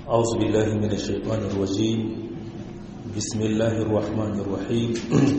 أعوذ بالله من الشيطان الرجيم بسم الله الرحمن الرحيم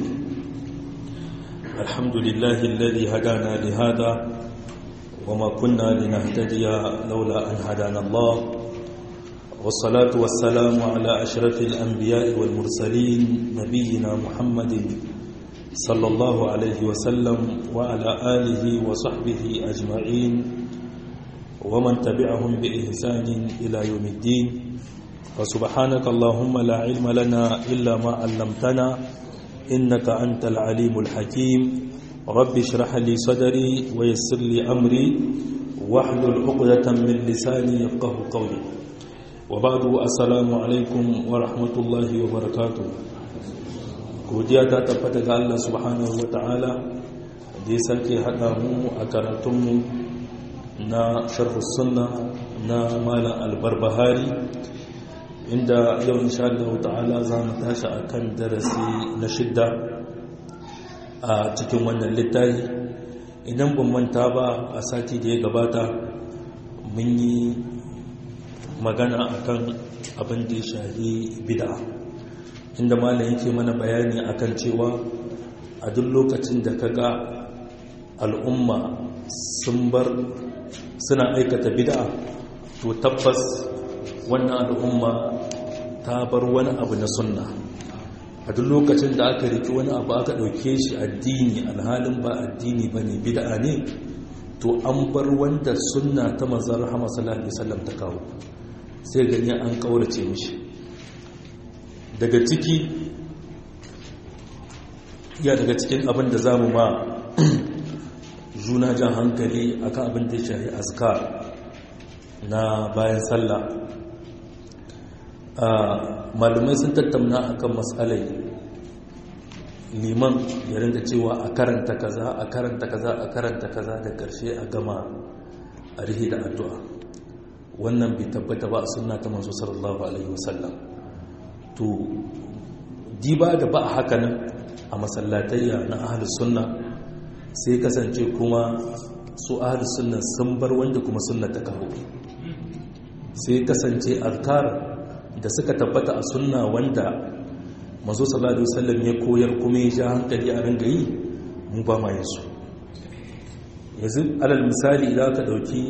الحمد لله الذي هدانا لهذا وما كنا لنهتدي لولا أن هدانا الله والصلاة والسلام على أشرف الأنبياء والمرسلين نبينا محمد صلى الله عليه وسلم وعلى آله وصحبه أجمعين ومن تبعهم بإحسان إلى يوم الدين فسبحانك اللهم لا علم لنا إلا ما علمتنا إنك أنت العليم الحكيم رب اشرح لي صدري ويسر لي أمري واحلل عقدة من لساني يفقه قولي وبعد السلام عليكم ورحمة الله وبركاته godiya ta tabbata ga Allah subhanahu ta'ala da ya sake haɗa mu a karatunmu na sharhu sunna na malam albarbahari inda yau insha Allah ta'ala za mu tashi a kan darasi na shidda a cikin wannan littafi idan ban manta ba a sati da ya gabata mun yi magana akan abin da ya shahi bid'a inda malam yake mana bayani akan cewa a duk lokacin da kaga al'umma sun bar suna aikata bid'a to tabbas wannan al'umma ta bar wani abu na sunna a duk lokacin da aka riki wani abu aka ɗauke shi addini alhalin ba addini ba ne bid'a ne to an bar wanda sunna ta manzan rahama sallallahu alaihi wasallam ta kawo sai gani an kaurace mishi daga ciki ya daga cikin abin da za mu ma juna jan hankali akan abin da ya shahi azkar na bayan sallah malumai sun tattauna akan matsalai liman ya rinka cewa a karanta kaza a karanta kaza a karanta kaza da karshe a gama a rihi da addu'a wannan bai tabbata ba a sunna ta manzo sallallahu alaihi wasallam to diba da ba a hakanan a masallatayya na ahlus sunna sai kasance kuma su ahlus sunna sun bar wanda kuma sunna ta kawo sai kasance azkar da suka tabbata a sunna wanda mazo sallallahu alaihi wasallam ya koyar kuma ya ja hankali a ringa yi mu ba ma yasu yanzu alal misali idan ka dauki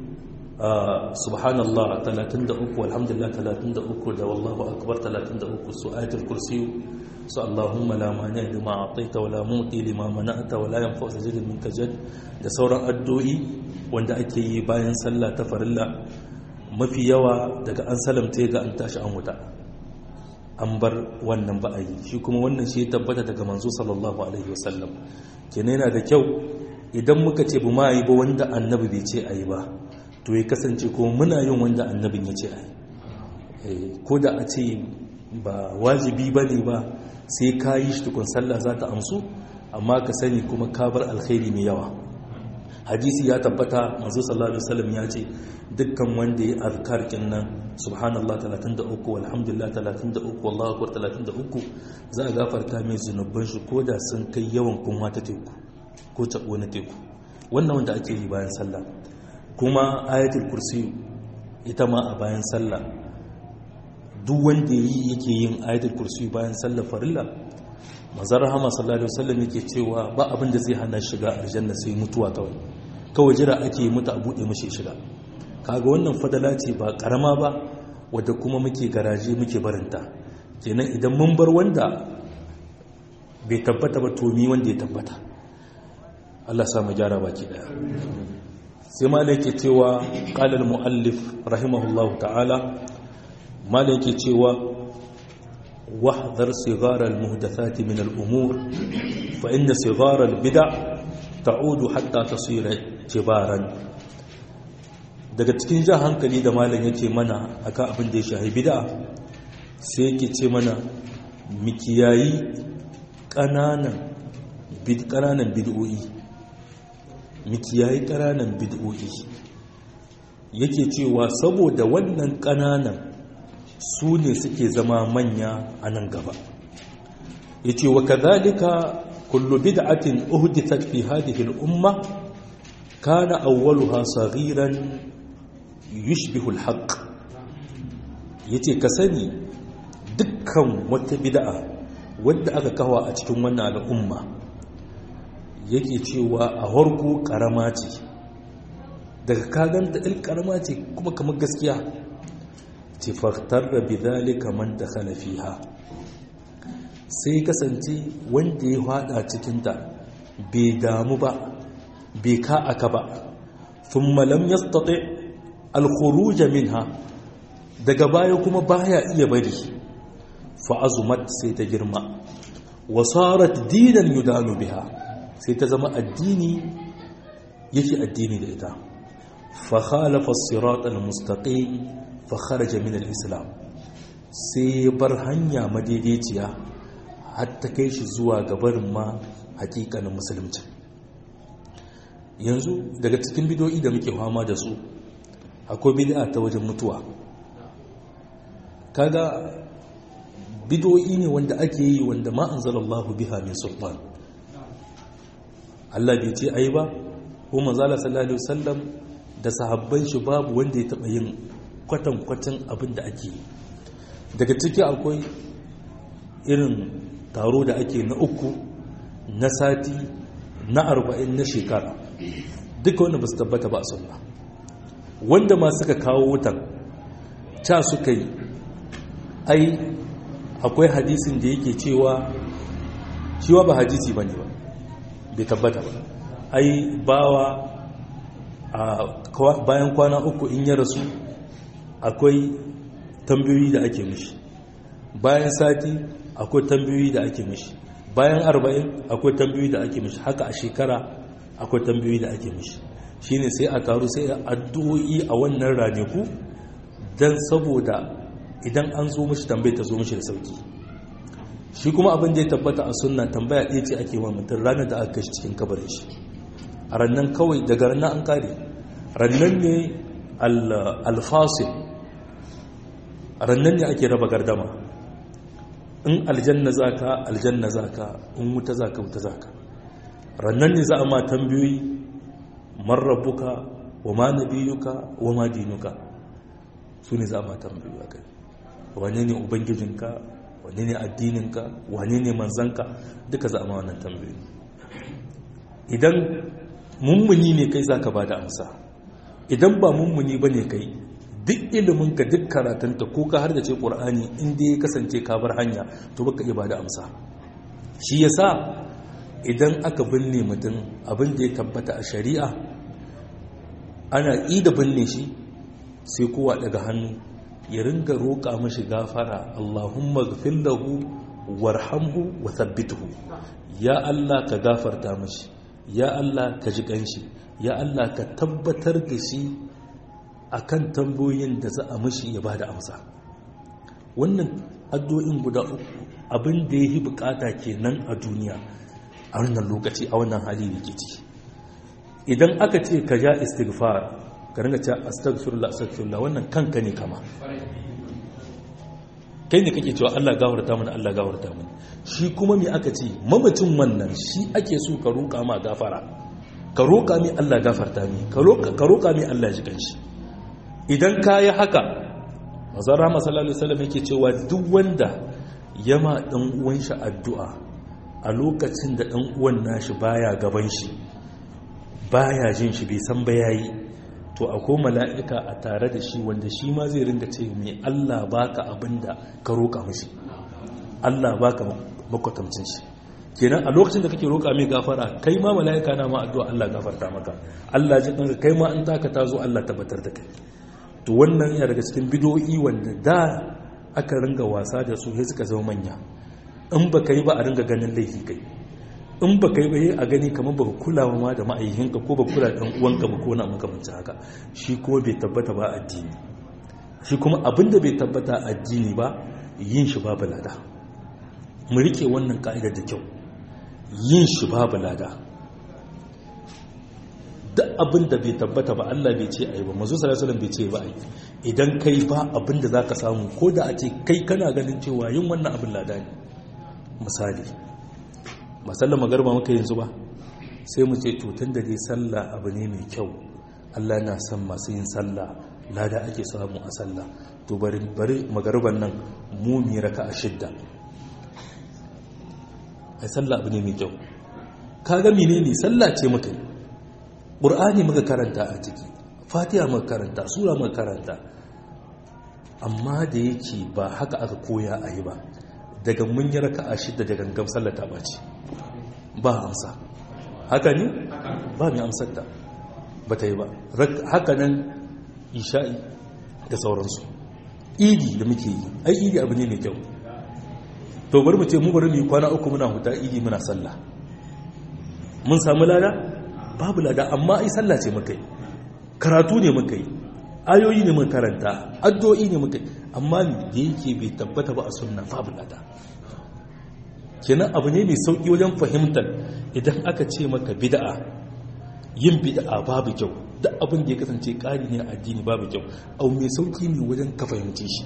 subhanallah 33 alhamdulillah 33 da wallahu akbar 33 su ayatul kursi su allahumma la mani lima ataita wala muti lima mana'ta wala yanfa'u sajidin minka jad da sauran addu'o'i wanda ake yi bayan sallah ta farilla mafi yawa daga an salamta ga an tashi an wuta an bar wannan ba a yi shi kuma wannan shi tabbata daga manzo sallallahu alaihi wasallam kenan yana da kyau idan muka ce bu ma yi ba wanda annabi bai ce a yi ba to ya kasance kuma muna yin wanda annabin ya ce a yi ko da a ce ba wajibi ba ne ba sai ka yi shi tukun sallah za ta amsu amma ka sani kuma ka bar alkhairi mai yawa hadisi ya tabbata manzo sallallahu alaihi wasallam ya ce dukkan wanda ya azkar nan subhanallah 33 walhamdulillah 33 wallahu akbar 33 za a gafarta mai zunuban shi koda sun kai yawan kunwa ta teku ko tabo na teku wannan wanda ake yi bayan sallah kuma ayatul kursi ita ma a bayan sallah duk wanda yi yake yin ayatul kursi bayan sallah farilla manzon rahama sallallahu alaihi wasallam yake cewa ba abin da zai hana shiga aljanna sai mutuwa kawai kawai jira ake mutu a buɗe mashi shiga kaga wannan fadala ce ba karama ba wadda kuma muke garaje muke barinta kenan idan mun bar wanda bai tabbata ba tomi wanda ya tabbata Allah samu gyara baki daya sai ma yake cewa qala muallif rahimahullahu ta'ala ma yake cewa واحذر صغار المهدثات من الأمور فإن صغار البدع تعود حتى تصير كبارا daga cikin jan hankali da malam yake mana akan abin da ya shahi bid'a sai yake ce mana mikiyayi ƙananan ƙananan bid'o'i mikiyayi ƙananan bid'o'i yake cewa saboda wannan ƙananan su ne suke zama manya a nan gaba ya ce wa kazalika kullu bid'atin uhdithat fi hadhihi al-umma kana awwaluha saghiran yushbihu al-haqq yace ka sani dukkan wata bid'a wadda aka kawo a cikin wannan al'umma yake cewa a harko karama ce daga kaganta il karama ce kuma kamar gaskiya ce faktar da bidalika man da fiha sai kasance wanda ya hada cikinta bai damu ba bai ka aka ba sun malam ya state alkhuruja minha daga baya kuma baya iya bari fa'azumat sai ta girma wasarat dinan yudanu biha sai ta zama addini yake addini da ita fa khalafa as-sirat al-mustaqim fa kharaja min al-islam sai bar hanya madaidaiciya har ta kai shi zuwa gabarin ma hakikanin musulunci yanzu daga cikin bidoyi da muke fama da su akwai bid'a ta wajen mutuwa kaga bidoyi ne wanda ake yi wanda ma anzalallahu biha min sultan Allah bai ce ai ba ko manzala sallallahu alaihi wasallam da sahabban shi babu wanda ya taba yin kwatankwacin abin da ake yi daga ciki akwai irin taro da ake na uku na sati na arba'in na shekara duka wanda ba su tabbata ba a sunna wanda ma suka kawo wutan ca suka yi ai akwai hadisin da yake cewa cewa ba hadisi ba ne ba bai tabbata ba ai bawa a bayan kwana uku in ya rasu akwai tambayoyi da ake mishi bayan sati akwai tambayoyi da ake mishi bayan arba'in akwai tambayoyi da ake mishi haka a shekara akwai tambayoyi da ake mishi shine sai a taru sai addu'o'i a wannan ranaku don saboda idan an zo mishi tambayi ta zo mishi da sauki shi kuma abin da ya tabbata a sunna tambaya ɗaya ce ake wa mutum ranar da aka kashi cikin kabarin shi a rannan kawai daga rannan an kare rannan ne alfasil rannan ne ake raba gardama in aljanna za ka aljanna za ka in wuta za ka wuta za ka rannan ne za a ma tambayoyi marrabuka wa ma nabiyuka wa ma dinuka su ne za a ma tambayoyi a kai wane ne ubangijinka wane ne addininka wane ne manzanka duka za a ma wannan tambayoyi idan mummuni ne kai za ka ba da amsa idan ba mummuni ba ne kai duk iliminka duk karatunta ko ka har da ce ƙur'ani inda ya kasance ka bar hanya to baka iya ba da amsa shi ya sa idan aka binne mutum abin da ya tabbata a shari'a ana ida binne shi sai kowa daga hannu ya ringa roƙa mashi gafara Allahumma gafir lahu warhamhu wa thabbithu ya Allah ka gafarta mashi ya Allah ka ji kanshi ya Allah ka tabbatar da shi akan tambayoyin da za a mashi ya bada amsa wannan addu'o'in guda uku abin da yi bukata kenan a duniya a wannan lokaci a wannan hali da ke ciki idan aka ce ka ja istighfar ka ringa ce astaghfirullah astaghfirullah wannan kanka ne kama kai ne kake cewa Allah gafarta mana Allah gafarta mana shi kuma me aka ce mamacin wannan shi ake so ka roƙa ma gafara ka roƙa mi Allah gafarta mi ka roƙa mi Allah ji kanshi idan ka yi haka mazan rama sallallahu alaihi wasallam yake cewa duk wanda ya ma dan uwan shi addu'a a lokacin da dan uwan nashi baya gaban shi baya jin shi bai san ba yayi to akwai mala'ika a tare da shi wanda shi ma zai ringa ce mai Allah baka abinda ka roƙa mashi Allah baka makwatamcin shi kenan a lokacin da kake roƙa mai gafara kai ma mala'ika na ma addu'a Allah gafarta maka Allah ji kanka kai ma an taka ta zo Allah tabbatar da kai to wannan yana daga cikin bidoyi wanda da aka ringa wasa da su sai suka zama manya in ba yi ba a ringa ganin laifi kai in ba kai ba a gani kamar ba kula ma da ma'aikinka ko ba kula da uwanka ba ko na makamancin haka shi kuma bai tabbata ba addini shi kuma abinda bai tabbata addini ba yin shi babu lada mu rike wannan ka'idar da kyau yin shi babu lada duk abinda bai tabbata ba Allah bai ce ai ba mazu sallallahu bai ce ba ai idan kai ba abinda zaka samu ko da a ce kai kana ganin cewa yin wannan abin lada ne misali ba sallar magarba muka yanzu ba sai mu ce tutun da dai sallah abu ne mai kyau Allah na son masu yin sallah lada ake samu a sallah to bari bari magaruban nan mu mi raka'a shidda ai sallah abu ne mai kyau kaga menene sallah ce muka yi qur'ani muka karanta a ciki fatiha muka karanta sura muka karanta amma da yake ba haka aka koya a yi ba daga mun yi raka'a shidda da gangan sallah ta bace ba amsa haka ne ba mai amsar ta ba ta yi ba haka nan isha'i da sauransu idi da muke yi ai idi abu ne mai kyau to bari mu ce mu bari mu yi kwana uku muna huta idi muna sallah mun samu lada babu lada amma ai sallah ce muka yi karatu ne muka yi ayoyi ne muka karanta addu'o'i ne muka yi amma da yake bai tabbata ba a sunna babu lada kenan abu ne mai sauki wajen fahimtar idan aka ce maka bid'a yin bid'a babu kyau duk abin da ya kasance ƙari ne a addini babu kyau au mai sauki ne wajen ka fahimci shi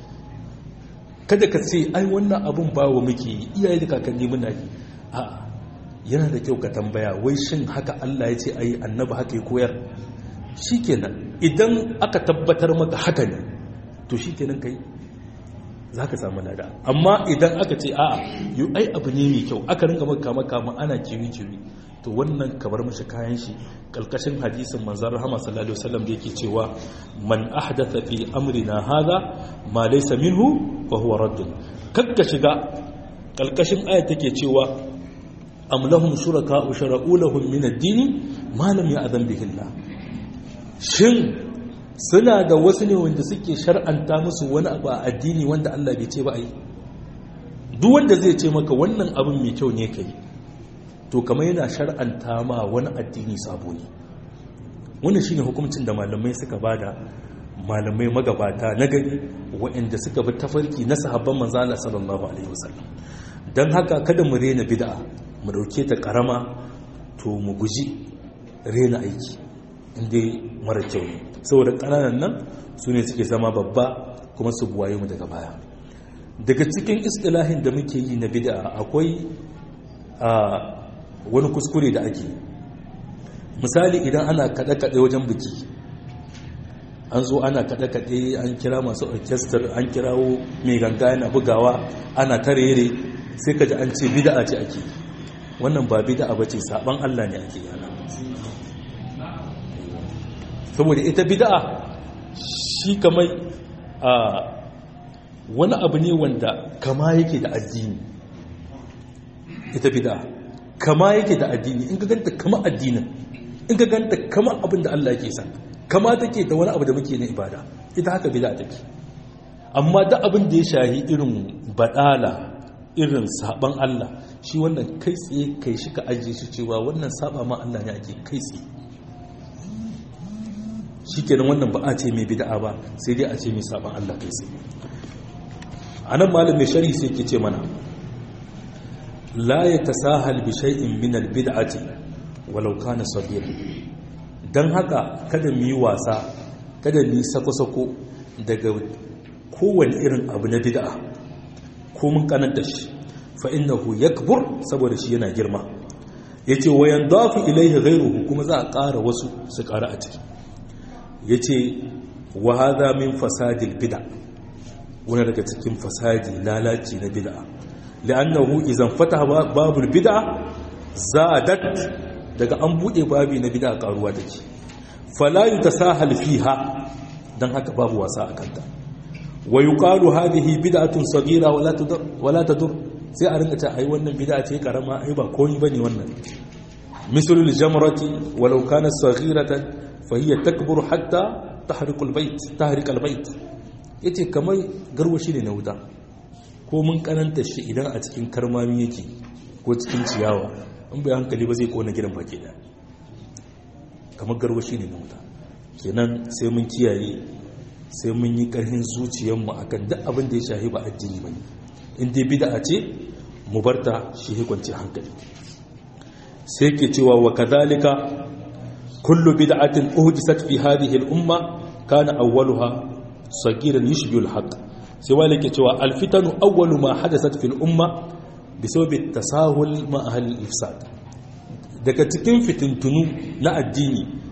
kada ka ce ai wannan abin bawa muke yi iyaye da kakanni muna yi a yana da kyau ka tambaya wai shin haka Allah ya ce ai annabi haka ya koyar shikenan idan aka tabbatar maka haka ne to shikenan kai za ka samu lada amma idan aka ce a'a yi ai abu ne mai kyau aka ringa maka maka ana kiwi-kiwi to wannan kabar mashi kayan shi kalkashin hadisin manzan rahama sallallahu alaihi wasallam da yake cewa man ahdatha fi amrina hadha ma laysa minhu fa huwa raddun kakka shiga kalkashin ayat take cewa am lahum shuraka shara'u lahum min ad-din ma lam ya'zan bihi Allah shin suna da wasu ne wanda suke shar'anta musu wani abu a addini wanda Allah bai ce ba ai duk wanda zai ce maka wannan abin mai kyau ne kai to kamar yana shar'anta ma wani addini sabo ne wannan shine hukuncin da malamai suka bada malamai magabata na gari waɗanda suka bi tafarki na sahabban manzo Allah sallallahu alaihi wasallam dan haka kada mu rena bid'a mu dauke ta karama to mu guji rena aiki inda mara kyau ne saboda ƙananan nan su ne suke zama babba kuma su buwaye mu daga baya daga cikin istilahin da muke yi na bid'a akwai a wani kuskure da ake misali idan ana kaɗe-kaɗe wajen biki an zo ana kaɗe-kaɗe an kira masu orchestra an kirawo mai ganga yana bugawa ana tarere sai ka ji an ce bid'a ce ake wannan ba bid'a ba ce saban allah ne ake yana saboda ita bid'a shi kamar a wani abu ne wanda kama yake da addini ita bid'a kama yake da addini in ka ganta kama addinin in ka ganta kama abin da Allah yake san kama take da wani abu da muke na ibada ita haka bid'a take amma da abin da ya shahi irin badala irin saban Allah shi wannan kai tsaye kai shi ka ajiye shi cewa wannan saba ma Allah ne ake kai tsaye shi kenan wannan ba a ce mai bida'a ba sai dai a ce mai saban Allah kai sai a nan malam mai shari sai ke ce mana la ya tasahal bi shay'in min al bid'ati walau kana saghira dan haka kada mu yi wasa kada mu yi sako-sako daga kowane irin abu na bid'a ko mun kananta shi fa innahu yakbur saboda shi yana girma yace wayan dafu ilaihi ghayruhu kuma za a ƙara wasu su ƙara a ciki ya ce wa haza min fasadil bida wani daga cikin fasadi lalaci na bida la'annahu izan fata babul bida zadat daga an bude babi na bida karuwa take fala yutasahal fiha dan haka babu wasa a kanta wa yuqalu hadhihi bid'atun saghira wala tadur wala tadur sai a rinka ta ai wannan bid'a ce karama ai ba komai bane wannan mislul jamrati walau kana saghiratan fahiyar takbur hatta tahrikul bait tahrikal bait yace kamar garwashi ne na wuta ko mun kananta shi idan a cikin karmami yake ko cikin ciyawa in bai hankali ba zai kona gidan baki da kamar garwashi ne na wuta kenan sai mun kiyaye sai mun yi karhin zuciyarmu akan duk abin da ya shahi ba addini bane in dai bid'a ce mu barta shi hukunci hankali sai ke cewa wa kadhalika كل بدعة أهدست في هذه الأمة كان أولها صغيرا يشبه الحق سوى لك توا الفتن أول ما حدثت في الأمة بسبب التساهل مع أهل الإفساد daga cikin fitintunu na addini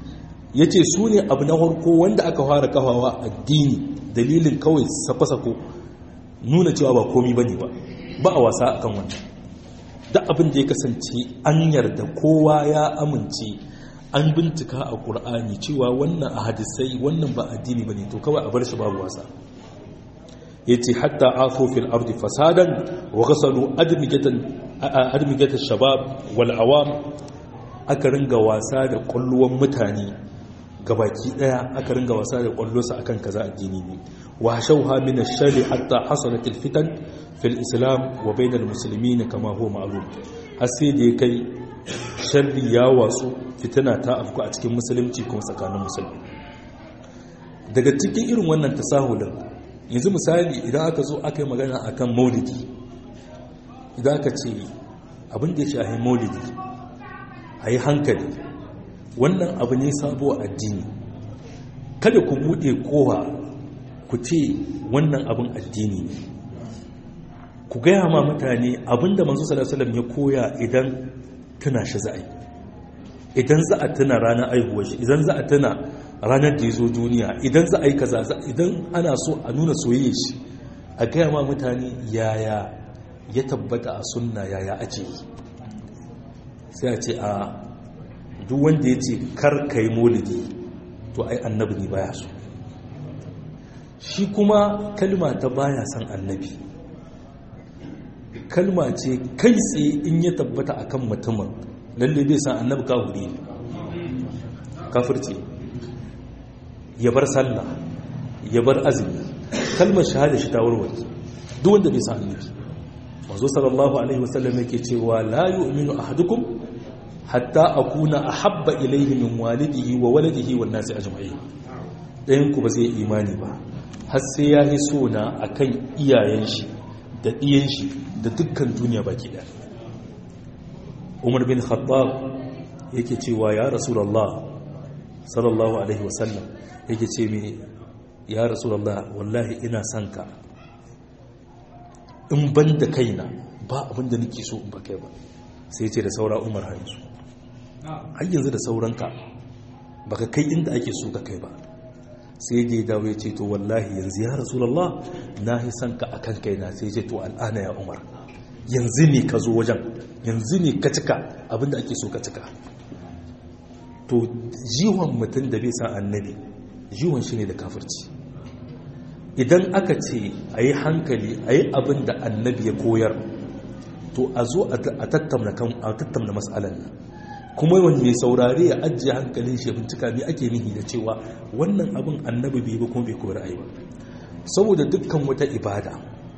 yace su ne abu na farko wanda aka fara kafawa addini dalilin kawai sako-sako nuna cewa ba komi bane ba ba a wasa akan wannan da abin da ya kasance an yarda kowa ya amince an bincika a ƙur'ani cewa wannan a hadisai wannan ba addini ba ne to kawai a bar shi babu wasa ya ce hatta afo fil ardi fasadan wa gasalu admigatan shabab wal awam aka ringa wasa da ƙwalluwan mutane gabaki daya aka ringa wasa da ƙwallonsa akan kaza addini ne wa shauha min ash-shari hatta hasalat al-fitan fil islam wa bain al-muslimin kama huwa ma'lum har sai da kai sharri ya wasu fitina ta afku a cikin musulunci kuma tsakanin musulmi daga cikin irin wannan tasahulin yanzu misali idan aka zo aka yi magana akan maulidi idan aka ce abin da ya shahi maulidi a yi hankali wannan abu ne sabo addini kada ku buɗe kowa ku ce wannan abin addini ne ku gaya ma mutane abinda manzo sallallahu alaihi ya koya idan tuna shi za a yi idan za a tuna ranar aihuwar shi idan za a tuna ranar da ya zo duniya idan za a yi kaza idan ana so a nuna soyayya shi a gaya ma mutane yaya ya tabbata a sunna yaya ake yi sai a ce a duk wanda ya ce kar ka yi molidi to ai annabi ne baya so shi kuma kalma ta baya son annabi kalma ce kai tsaye in ya tabbata akan mutumin lalle bai san annabi kafiri ne kafirci ya bar sallah ya bar azumi kalmar shahada shi ta warware duk wanda bai san annabi manzo sallallahu alaihi wasallam yake cewa la yu'minu ahadukum hatta akuna ahabba ilayhi min walidihi wa waladihi wan nasi ajma'in dayan ku ba zai imani ba har sai ya yi so na akan iyayen shi da ɗiyan shi da dukkan duniya baki ɗaya umar bin khattab yake cewa ya rasulallah sallallahu alaihi wasallam yake ce mini ya rasulallah wallahi ina son ka in ban da kaina ba abinda nake so in ba kai ba sai ce da saura umar har yanzu har yanzu da sauranka baka kai inda ake so ka kai ba sai da ya dawo ya ce to wallahi yanzu ya rasulallah na yi son ka akan kaina sai ce to al'ana ya umar yanzu ne ka zo wajen yanzu ne ka cika abinda ake so ka cika to jiwon mutum da bai san annabi jiwon shi ne da kafirci idan aka ce a yi hankali a yi abin da annabi ya koyar to a zo a tattauna matsalan nan kuma wani mai saurare ya ajiye hankalin shi bincika ne ake nihi da cewa wannan abin annabi bai ba kuma bai koyar ayi ba saboda dukkan wata ibada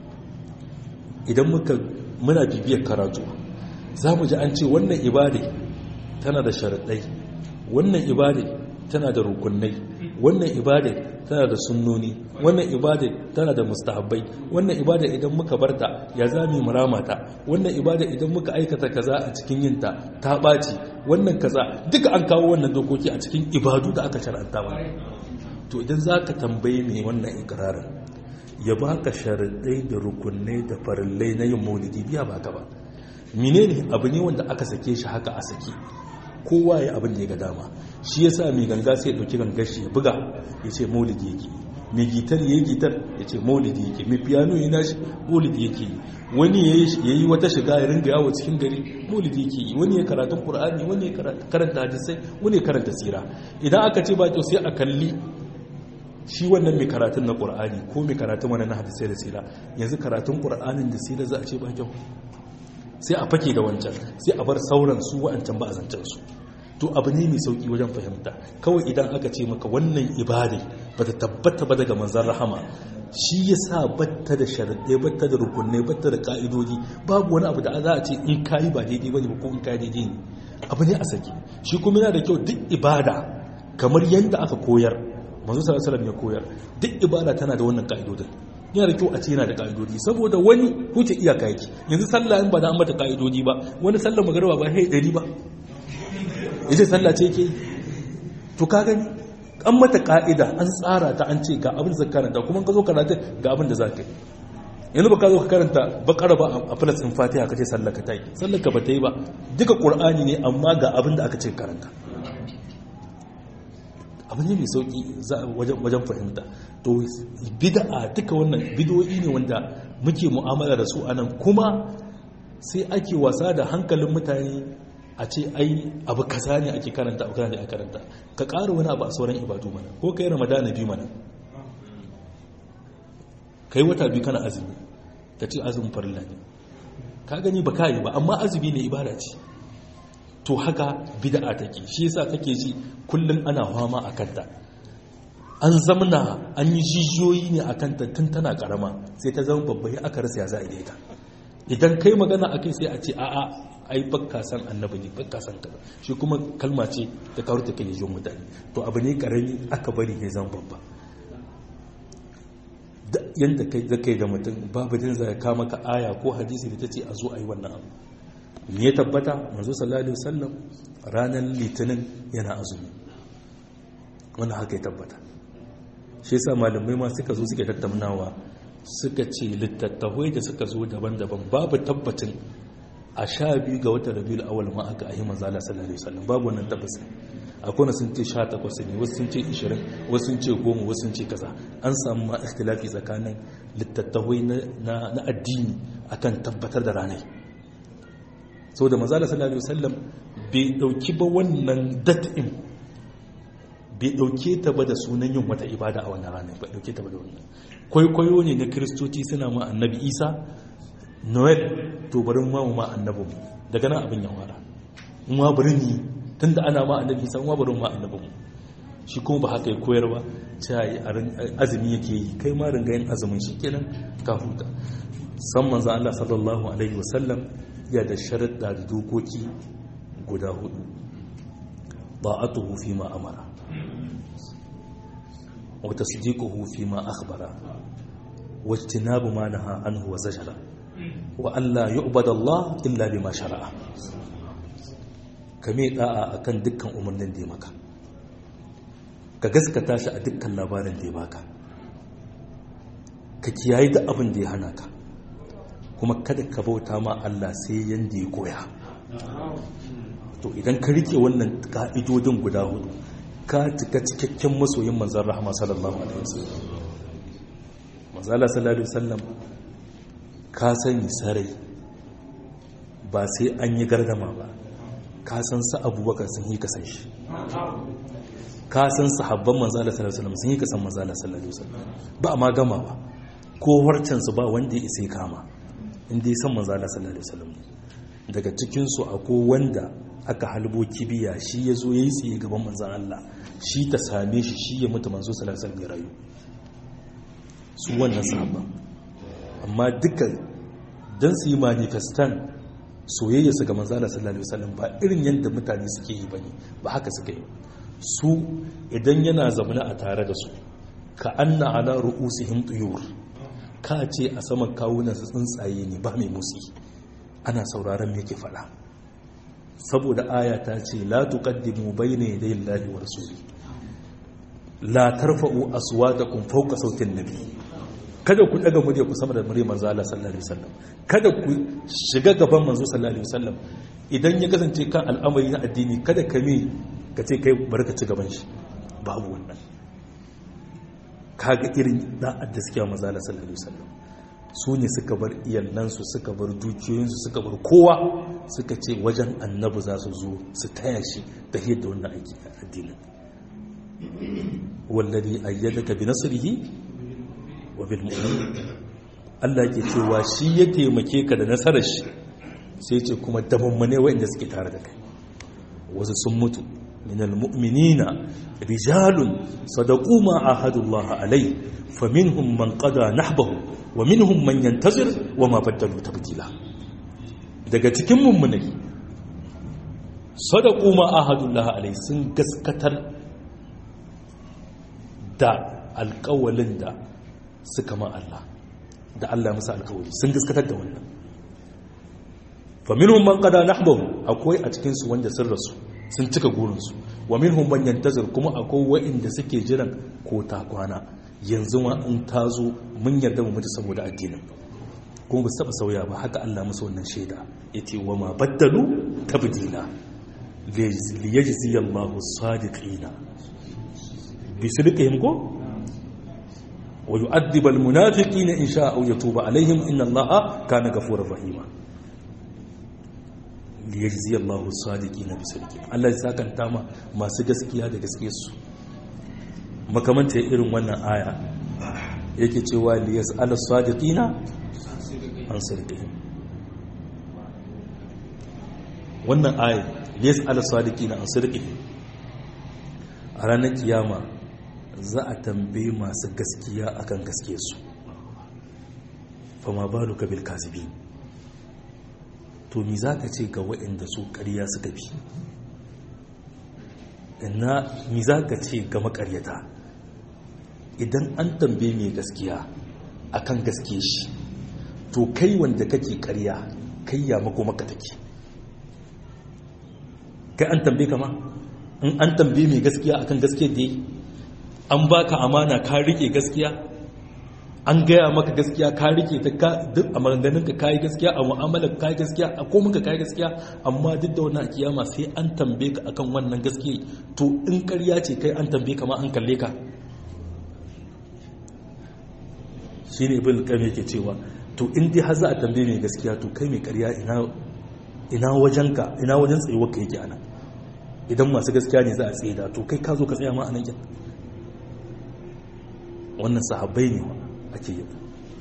idan muka muna bibiyar karatu za mu ji an ce wannan ibada tana da sharaɗai wannan ibada tana da rukunai wannan ibada tana da sunnoni wannan ibada tana da mustahabbai wannan ibada idan muka barta ya zami muramata wannan ibada idan muka aikata kaza a cikin yinta ta ɓaci wannan kaza duka an kawo wannan dokoki a cikin ibadu da aka shar'anta ba to idan za ka tambaye mai wannan ikirarin ya baka sharaɗai da rukunai da farillai na yin maulidi biya baka ba menene abu ne wanda aka sake shi haka a sake kowa ya abin da ya ga dama shi ya sa mai ganga sai ya ɗauki gangar shi ya buga ya ce maulidi yake mai gitar ya yi gitar ya ce maulidi yake mai piano ya nashi maulidi yake yi wani ya yi wata shiga ya ringa yawo cikin gari maulidi yake yi wani ya karatun qur'ani wani ya karanta hadisai wani ya karanta sira idan aka ce ba kyau sai a kalli shi wannan mai karatun na qur'ani ko mai karatun wannan na hadisai da sira yanzu karatun qur'anin da sira za a ce ba kyau sai a fake da wancan sai a bar sauran su wa'ancan ba a zancen su to abu ne mai sauki wajen fahimta kawai idan aka ce maka wannan ibada ba ta tabbata ba daga manzan rahama shi ya sa batta da sharaɗe batta da rukunai batta da ƙa'idodi babu wani abu da za a ce in kayi ba daidai ba ne ba ko in kayi daidai ne abu ne a sake shi kuma yana da kyau duk ibada kamar yadda aka koyar manzo sallallahu alaihi ya koyar duk ibada tana da wannan ƙa'idodin yana da kyau a ce yana da ka'idodi saboda wani huce iyaka yake yanzu sallah in ba da an mata ka'idodi ba wani sallar magarba ba hai ɗari ba ita sallah ce yake to ka gani an mata ka'ida an tsara ta an ce ga abin da karanta kuma ka zo karanta ga abin da za ka yi yanzu ba ka zo ka karanta bakara ba a filas in fatiha ka ce sallar ka ta yi sallar ka ba ta yi ba duka ƙur'ani ne amma ga abin da aka ce karanta abu ne mai sauki wajen fahimta to bid'a duka wannan bid'o'i ne wanda muke mu'amala da su anan kuma sai ake wasa da hankalin mutane a ce ai abu kaza ne ake karanta abu kaza ne ake karanta ka ƙara wani abu a sauran ibadu mana ko kai ramadana biyu mana kai wata biyu kana azumi ka ce azumin farilla ne ka gani ba ka yi ba amma azumi ne ibada ce to haka bid'a take shi yasa kake ji kullun ana fama a kanta an zamna an yi jijiyoyi ne a kanta tun tana karama sai ta zama babba ya aka rasa ya za a ita idan kai magana a kai sai a ce a'a ai bakka san annabi ne bakka san kaza shi kuma kalma ce ta kawo ta kai mutane to abu ne karami aka bari ya zama babba yadda kai zakai da mutum babu din zai kama ka aya ko hadisi da ta ce a zo a yi wannan abu ne ya tabbata manzo sallallahu alaihi wasallam ranar litinin yana azumi wannan haka ya tabbata shi yasa malamai ma suka zo suke tattaunawa suka ce littattafai da suka zo daban-daban babu tabbacin a sha biyu ga watan rabiul awal ma aka ahi manzo Allah sallallahu alaihi wasallam babu wannan tabbacin akwai na sun ce 18 ne wasu sun ce 20 wasu sun ce 10 wasu sun ce kaza an samu ma ikhtilafi tsakanin littattafai na addini akan tabbatar da ranai sau da mazala sallallahu alaihi wasallam bai dauki ba wannan dat'in bai dauke ta ba da sunan yin wata ibada a wannan ranar bai dauke ta ba da wannan kwaikwayo ne na kiristoci suna ma annabi isa noel to barin ma ma annabi daga nan abin ya fara in ma bari ni tunda ana ma annabi isa ma barin ma annabi mu shi kuma ba haka ya koyar ba cewa azumi yake yi kai ma ringa yin azumin shi kenan ka huta san manzo Allah sallallahu alaihi wasallam ya da sharaɗa da dokoki guda hudu ba'atuhu fi ma amara wa tasdiquhu fi ma akhbara wa ijtinabu ma naha anhu wa zajara wa alla yu'bada Allah illa bima shara'a kame da'a akan dukkan umarnin da ya maka ka gaskata shi a dukkan labarin da ya baka ka kiyaye da abin da ya hana ka kuma kada ka bauta ma Allah sai yanda ya koya to idan ka rike wannan ka'idodin guda hudu ka cika cikakken masoyin manzan rahama sallallahu alaihi wasallam manzala sallallahu alaihi wasallam ka sani sarai ba sai an yi gardama ba ka san sa abubakar sun yi kasan shi ka san sahabban manzala sallallahu alaihi wasallam sun yi kasan manzala sallallahu alaihi wasallam ba a ma gama ba ko harcansu ba wanda ya isa kama inda ya san manzala sallallahu alaihi wasallam daga cikinsu akwai wanda aka halbo kibiya shi ya zo ya yi tsaye gaban manzan Allah shi ta same shi shi ya mutu manzo sallallahu alaihi wasallam ya rayu su wannan sahabban amma duka dan su yi manifestan soyayya su ga manzala sallallahu alaihi wasallam ba irin yadda mutane suke yi bane ba haka suke yi su idan yana zamana a tare da su ka anna ala ru'usihim tuyur ka ce a saman kawunan su tsuntsaye ne ba mai musi ana sauraron me ke faɗa saboda aya ta ce la tuqaddimu bayna yaday Allahi wa rasuli la tarfa'u aswatakum fawqa sautin nabi kada ku daga murya ku sama da murya manzo Allah sallallahu alaihi wasallam kada ku shiga gaban manzo sallallahu alaihi wasallam idan ya kasance kan al'amari na addini kada ka mi ka ce kai bari ka ci gaban shi babu wannan kaga irin da'ad da suke manzo Allah sallallahu alaihi wasallam su ne suka bar iyalansu suka bar dukiyoyinsu suka bar kowa suka ce wajen annabi za su zo su taya shi ta da wannan aiki a addinin wallazi ayyadaka bi nasrihi wa bil mu'minin Allah ke cewa shi ya taimake ka da nasarar shi sai ce kuma damammane wanda suke tare da kai wasu sun mutu min al mu'minina rijalun sadaqu ma ahadullah alai faminhum man qada nahbahu wa minhum man yantazir wa ma baddalu tabdila daga cikin mummunai sadaqu ma ahadullah alai sun gaskatar da alƙawalin da suka ma Allah da Allah musu alƙawali sun gaskatar da wannan fa minhum man qada nahbahu akwai a cikin su wanda sun rasu sun cika gurin su wa minhum man yantazir kuma akwai wa'inda suke jiran ko ta kwana yanzu ma in ta zo mun yarda mu mutu saboda addinin kuma ba su taba sauya ba haka Allah musu wannan shaida yace wa ma baddalu tabdila li yajzi Allahu sadiqina bi sidqihim ko wa yu'adhibu al-munafiqina in sha'a aw yatuba alaihim inna allaha kana ghafurur rahima liyajzi Allahu as-sadiqina bi sidqihim Allah ya sakanta ma masu gaskiya da gaskiyarsu makamanta irin wannan aya yake cewa liyas ala sadiqina an sirqihim wannan aya liyas ala sadiqina an sirqihim a ranar kiyama za a tambaye masu gaskiya akan gaskiyarsu fama baluka bil kazibin to mi zaka ce ga waɗanda su ƙarya suka bi ina mi zaka ce ga makaryata idan an tambaye mai gaskiya akan gaske shi to kai wanda kake karya kai ya mako maka take kai an tambaye kama in an tambaye mai gaskiya akan gaske da an baka amana ka rike gaskiya an gaya maka gaskiya ka rike ta ka duk a maganganun ka kai gaskiya a mu'amalar kai gaskiya a komin ka kai gaskiya amma duk da wannan kiyama sai an tambaye ka akan wannan gaskiya to in karya ce kai an tambaye ka ma an kalle ka shi ne ibn kame ke cewa to in dai har za a tambaye mai gaskiya to kai mai karya ina wajen ka ina wajen tsayuwar ka yake ana idan masu gaskiya ne za a tsaye da to kai ka zo ka tsaya ma anan kin wannan sahabbai ne ake yi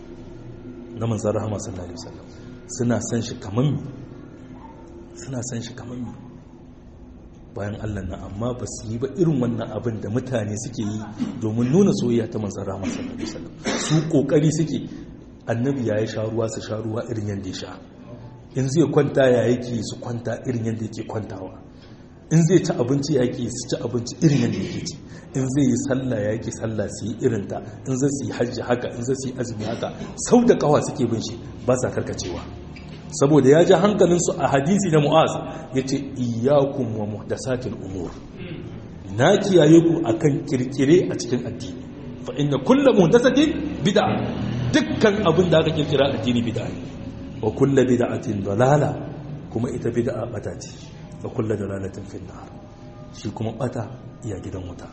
na manzon rahama sallallahu alaihi wasallam suna san shi kaman mi suna san shi kaman mi bayan Allah na amma ba su yi ba irin wannan abin da mutane suke yi domin nuna soyayya ta manzan rahama sallallahu alaihi wasallam su kokari suke annabi ya yi sha ruwa su sha ruwa irin yadda ya sha in zai kwanta ya yake su kwanta irin yadda yake kwantawa in zai ci abinci ya yake su ci abinci irin yadda yake ci in zai yi sallah ya yake sallah su yi irin ta in zai su yi hajji haka in zai su yi azumi haka sau da kawa suke bin shi ba sa karkacewa saboda ya ji hankalinsu a hadisi na mu'az ya ce iyakun wa muhdasatil umur na kiyaye ku akan kirkire a cikin addini fa inna kullu muhdasatin bid'a dukkan abin da aka kirkira addini bid'a ne wa kullu bid'atin dalala kuma ita bid'a bata ce wa kullu dalalatin fin nar shi kuma bata iya gidan wuta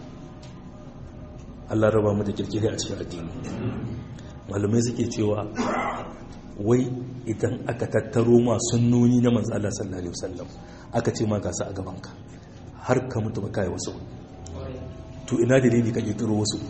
Allah raba mu da kirkire a cikin addini malumai suke cewa wai idan aka tattaro masu nuni na manzo Allah sallallahu alaihi wasallam aka ce ma ga su a gabanka har ka mutu ba kai wasu to ina dalili ka kirkiro wasu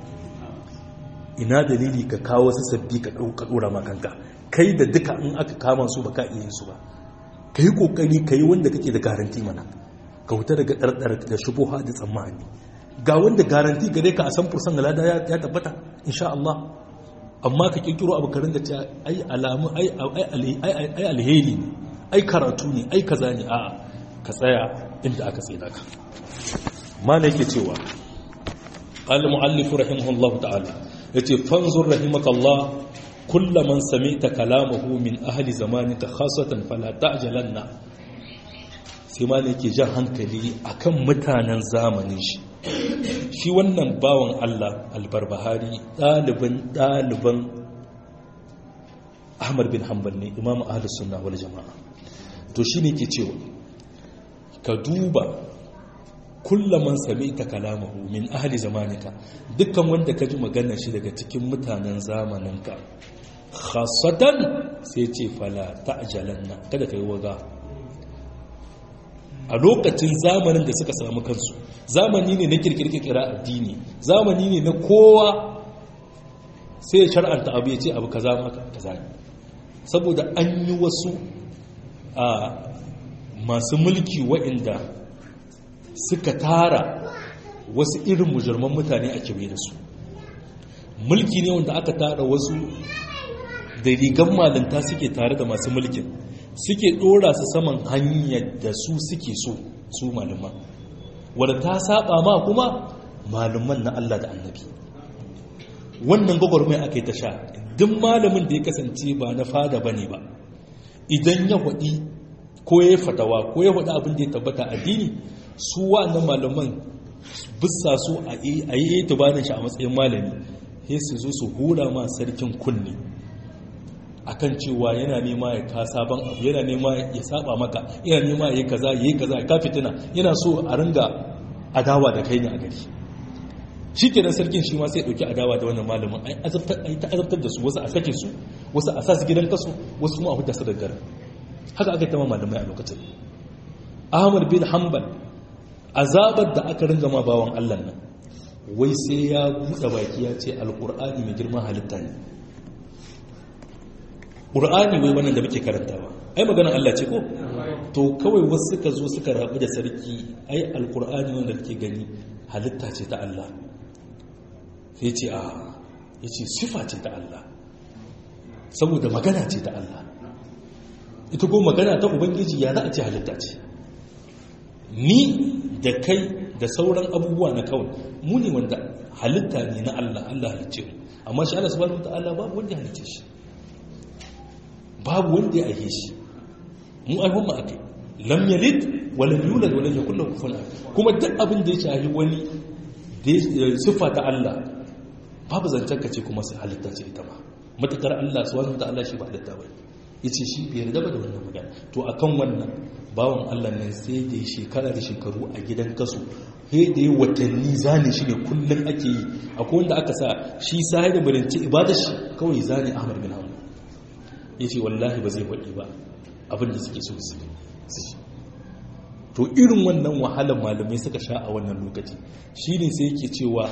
ina dalili ka kawo wasu sabbi ka dauka dora ma kanka kai da duka in aka kama su ba ka iya su ba kai kokari kai wanda kake da garanti mana ka huta daga dardar da shubuha da tsammani ga wanda garanti gare ka a san fursan lada ya tabbata insha Allah amma ka kirkiro abu karin da cewa ai alamu ai alheri ne ai karatu ne ai kaza ne a ka tsaya inda aka tsaye ka mana yake cewa al-mu'allif rahimahullahu ta'ala yace fanzur rahimakallah kullu man sami'ta kalamahu min ahli zamanika khassatan fala ta'jalanna sai ma yake jan hankali akan mutanen zamanin shi shi wannan bawan Allah albarbahari ɗaliban ɗaliban ahmad bin hanbal ne imam ahlus sunna wal jama'a to shine ke cewa ka duba kullaman sami ta kalamahu min ahli zamanika dukkan wanda ka ji maganar shi daga cikin mutanen zamaninka khasatan sai ce fala ta'jalanna kada kai waga a lokacin zamanin da suka samu kansu zamani ne na kirkirkira addini zamani ne na kowa sai ya shar'anta abu ya ce abu kaza maka kaza ne saboda an yi wasu a masu mulki waɗanda suka tara wasu irin mujirman mutane a kewaye da su mulki ne wanda aka tara wasu da rigan malinta suke tare da masu mulkin suke ɗora su saman hanyar da su suke so su malaman wadda ta saba ma kuma malaman na Allah da annabi wannan gwagwarmai aka yi ta sha duk malamin da ya kasance ba na fada ba ne ba idan ya waɗi ko ya fatawa ko ya waɗi abin da ya tabbata addini su wa'annan malaman bisa su a yi tubanin shi a matsayin malami sai su zo su hura ma sarkin kunne akan cewa yana nema ya ka sabon abu yana nema ya saba maka yana nema ya yi kaza ya yi kaza ya ka fitina yana so a ringa adawa da kai ne a gari shi kenan sarkin shi ma sai ɗauki adawa da wannan malamin ai ta azabtar da su wasu a sake su wasu a sa su gidan kasu wasu kuma a huta su da gara haka aka tama malamai a lokacin ahmad bin hanbal azabar da aka ringa ma bawan allah nan wai sai ya buɗe baki ya ce alƙur'ani mai girman halitta ne ƙur'ani wai wannan da muke karantawa ai maganar Allah ce ko to kawai wasu suka zo suka rabu da sarki ai alƙur'ani wanda kake gani halitta ce ta Allah sai ce a ya ce sifa ce ta Allah saboda magana ce ta Allah ita ko magana ta ubangiji ya za a ce halitta ce ni da kai da sauran abubuwa na kawai mu ne wanda halitta ne na Allah Allah halicce mu amma shi Allah subhanahu wataala babu wanda ya halicce shi babu wanda ya aihe shi mu al'umma akai lam yalid wa lam yulad wa lam yakul lahu kufuwan ahad kuma duk abin da ya shahi wani sifa ta Allah babu zancen ka ce kuma sai halitta ce ita ba matakar Allah subhanahu wataala shi ba halitta ba yace shi bai yarda ba da wannan magana to akan wannan bawan Allah nan sai da shekara da shekaru a gidan kasu sai da watanni zane shi ne kullum ake yi akwai wanda aka sa shi sai da barinci ibada shi kawai zane Ahmad bin Hanbal yace wallahi ba zai faɗi ba abin da suke so su to irin wannan wahalar malamai suka sha a wannan lokaci shine sai yake cewa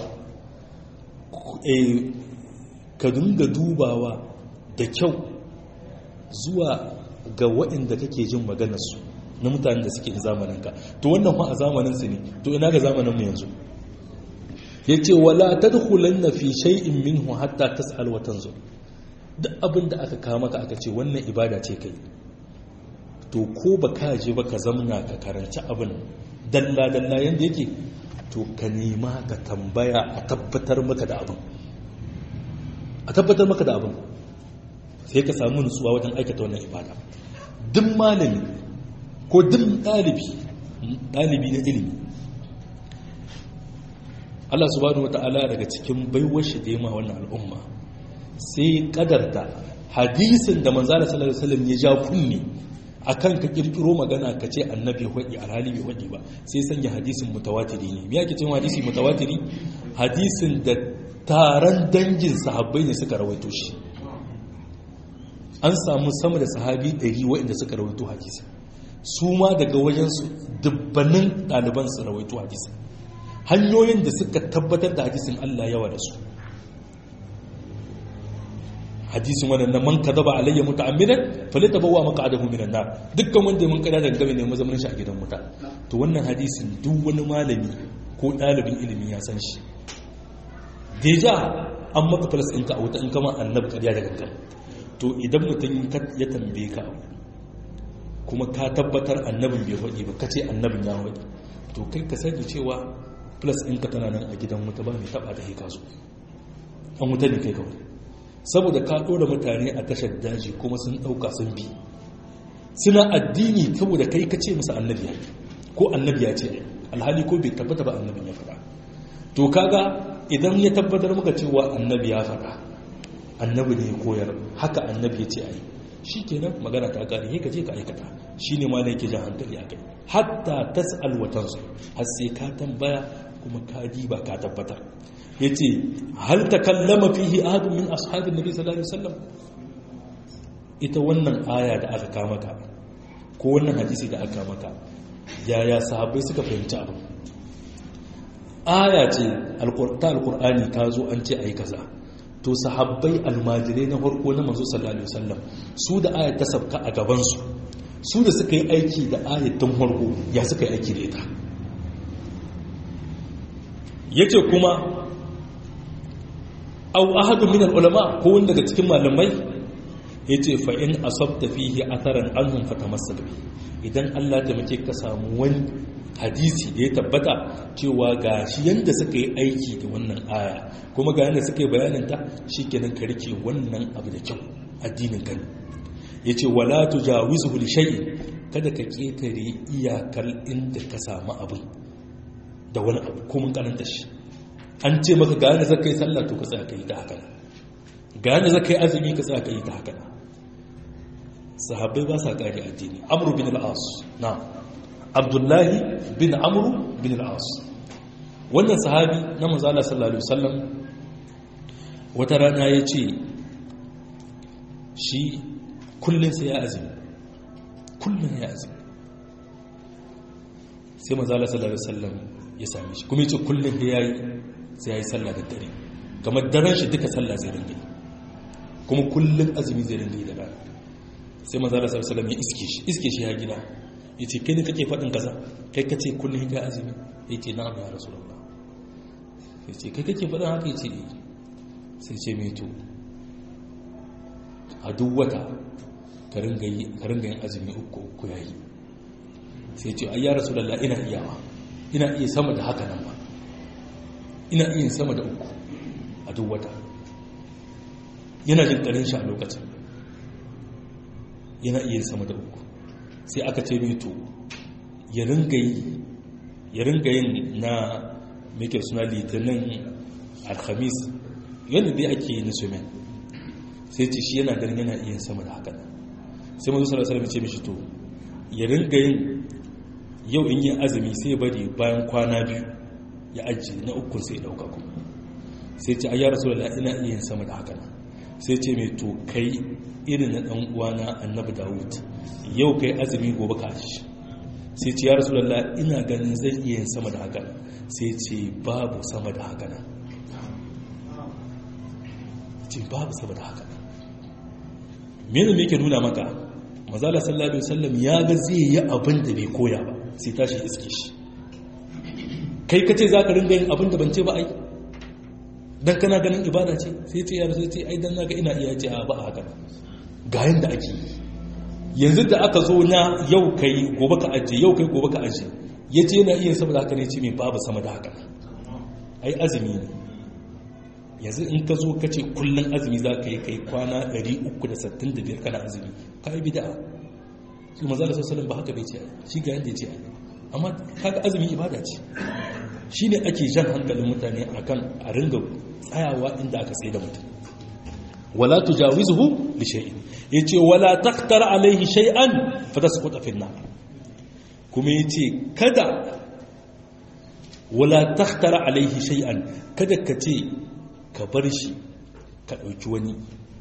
ka dinga dubawa da kyau zuwa ga waɗanda kake jin maganarsu na mutanen da suke zamaninka to wannan ma a zamaninsu ne to ina ga zamaninmu yanzu ya ce wala ta dukulan na fi shay'in minhu hatta tas'al wa tanzur duk abin da aka kama ka aka ce wannan ibada ce kai to ko ba ka je ba ka zamna ka karanci abin dalla dalla yanda yake to ka nema ka tambaya a tabbatar maka da abin a tabbatar maka da abin sai ka samu nutsuwa wajen aikata wannan ibada duk malami ko duk ɗalibi ɗalibi na ilimi Allah subhanahu wata'ala daga cikin baiwar shi da yama wannan al'umma sai kadarta hadisin da manzala sallallahu alaihi wasallam ya ja kunni akan ka kirkiro magana ka ce annabi hudi alhali bai hudi ba sai sanya hadisin mutawatiri ne me yake cewa hadisi mutawatiri hadisin da taron dangin sahabbai ne suka rawaito shi an samu sama da sahabi 100 waɗanda suka rawaito hadisi su ma daga wajensu dubbanin ɗaliban su rawaito hadisi hanyoyin da suka tabbatar da hadisin Allah yawa da su hadisin wannan man kadaba alayya muta'ammidan falitabawa maq'adahu minan nar dukkan wanda mun kada daga game ne mazamin shi a gidan wuta to wannan hadisin duk wani malami ko ɗalibin ilimi ya san shi deja an maka falas ɗinka a wuta in kama annabi ƙarya da gangan to idan mutum ya tambaye ka kuma ka tabbatar annabin bai faɗi ba ka ce annabin ya faɗi to kai ka sani cewa plus ɗinka tana nan a gidan wuta ba mai taɓa da ka zo an wuta ne kai kawai saboda ka ɗora mutane a tashar daji kuma sun ɗauka sun bi suna addini saboda kai ka ce musu annabi ya ko annabi ya ce alhali ko bai tabbata ba annabin ya faɗa to kaga idan ya tabbatar maka cewa annabi ya faɗa annabi ne ya koyar haka annabi ya ce a yi shi kenan magana ta kare ka je ka aikata shi ne ma ne ke jan hankali a kai hatta tas'al wa tansu har sai ka tambaya kuma ka diba ka tabbatar yace hal takallama fihi ahadun min ashabin nabi sallallahu alaihi wasallam ita wannan aya da aka kama ka ko wannan hadisi da aka maka yaya sahabbai suka fahimci abu aya ce ta alqur'ani ta zo an ce ayi kaza to sahabbai almajirai na farko na manzo sallallahu alaihi wasallam su da ayat ta sabka a gaban su su da suka yi aiki da ayat tun farko ya suka yi aiki da ita yace kuma aw ahadu min ulama ko wanda daga cikin malamai yace fa in asabta fihi atharan anhum fatamassak bi idan Allah ta mace ka samu wani hadisi da ya tabbata cewa ga shi yadda suka yi aiki da wannan aya kuma ga yadda suka yi bayaninta shi kenan ka rike wannan abu da kyau addinin kan ya ce wala tu jawizu li shay'in kada ka ketare iyakar inda ka samu abu da wani abu ko mun karanta shi an ce maka ga yadda zaka yi sallah to ka tsaya ka yi ta haka ga yadda zaka yi azumi ka tsaya ka yi ta haka sahabbai ba sa kare addini amru bin al-as na'am abdullahi bin amru bin al'as wannan sahabi na manzala sallallahu alaihi wasallam wata rana ya ce shi kullum sai ya azumi kullum ya azumi sai manzala sallallahu alaihi wasallam ya same shi kuma ya ce kullum da ya yi sai ya yi sallah da dare kamar daren shi duka sallah zai ringe kuma kullum azumi zai ringe da rana sai manzala sallallahu alaihi wasallam ya iske shi iske shi ya gida ya ce kai ne kake faɗin kaza kai kace kullum ga azumi ya ce na'am ya rasulullah ya ce kai kake faɗin haka ya ce sai ce mai to a duk wata ka ringa yin azumi uku uku ya yi sai ce ai ya rasulullah ina iyawa ina iya sama da haka nan ba ina iya sama da uku a duk wata yana jin ƙarin shi a lokacin yana iya sama da uku sai aka ce mito ya ringa yin na make suna litinin alhamis yadda dai ake yi na sumen sai ce shi yana ganin yana iya sama da haka sai mazu sarasar ce mishi to ya ringa yin yau in yi azumi sai bari bayan kwana biyu ya ajiye na ukun sai dauka kuma sai ce ayyar rasu da ina iya sama da haka sai ce mai to kai irin na dan uwana annabi dawud yau kai azumi gobe ka aji sai ce ya rasu da ina ganin zai iya yin sama da haka sai ce babu sama da haka nan ce babu sama da haka mene me ke nuna maka mazala sallallahu alaihi wasallam ya ga zai yi abin da bai koya ba sai tashi iske shi kai ka ce za ka ringa yin abin da ban ce ba ai dan kana ganin ibada ce sai ce ya sai ce ai dan naga ina iya ce a ba haka ga yanda ake yi yanzu da aka zo na yau kai gobe ka aje yau kai gobe ka aje yace yana iya saboda haka ne ce mai babu sama da haka ai azumi ne yanzu in ka zo ka ce kullum azumi za ka yi kai kwana 365 kana azumi ka yi bida su maza da sassanin ba haka bai ce shi ga yadda ya ce amma kaga azumi ibada ce shi ne ake jan hankalin mutane akan a ringa tsayawa inda aka tsaye da mutum wala tujawizuhu li shay'in yace wala taqtar alaihi shay'an fatasquta fi an kuma yace kada wala taqtar alaihi shay'an kada ka ce ka bar shi ka ɗauki wani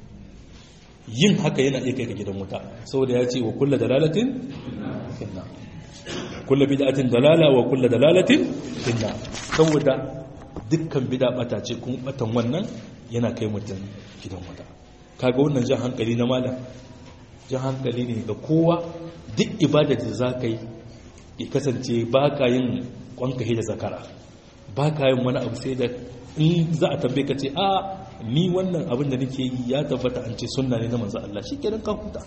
yin haka yana iya kai ka gidan wuta saboda ya ce wa kulla dalalatin finna kulla bid'atin dalala wa kulla dalalatin finna saboda dukkan bid'a bata ce kuma batan wannan yana kai mutum gidan wuta kaga wannan jan hankali na malam jan hankali ne ga kowa duk ibada da za ka yi ya kasance ba ka yin kwankahi da zakara ba ka yin wani abu sai da in za a tambaye ka ce a ni wannan abin da nake yi ya tabbata an ce sunna ne na manzo Allah shi kenan ka huta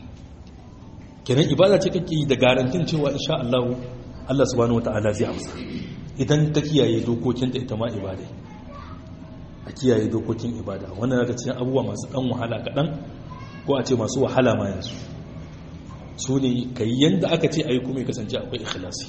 kenan ibada ce kake yi da garantin cewa insha Allah Allah subhanahu wataala zai amsa idan ka kiyaye dokokin da ita ma ibada a kiyaye dokokin ibada wannan daga cikin abubuwa masu dan wahala kaɗan ko a ce masu wahala ma yanzu su ne ka yi yadda aka ce a yi kuma ya kasance akwai ikhlasi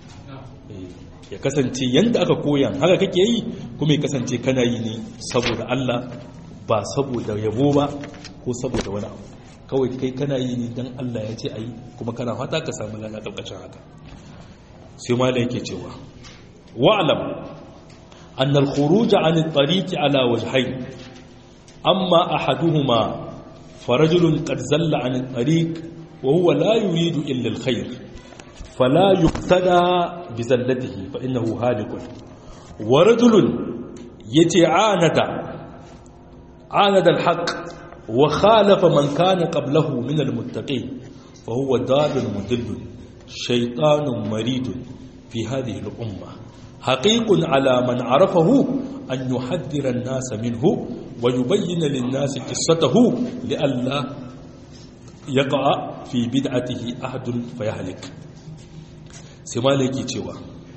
ya kasance yadda aka koyan haka kake yi kuma ya kasance kana yi ne saboda Allah ba saboda yabo ba ko saboda wani abu kawai kai kana yi ne don Allah ya ce a yi kuma kana fata ka samu lana ƙarƙashin haka sai mala yake cewa wa'alam أن الخروج عن الطريق على وجهين أما أحدهما فرجل قد زل عن الطريق وهو لا يريد إلا الخير فلا يقتدى بزلته فإنه هالك ورجل يتعاند عاند الحق وخالف من كان قبله من المتقين فهو ضال مدل شيطان مريد في هذه الأمة حقيق على من عرفه أن يحذر الناس منه ويبين للناس قصته لئلا يقع في بدعته أحد فيهلك سمالك تشوى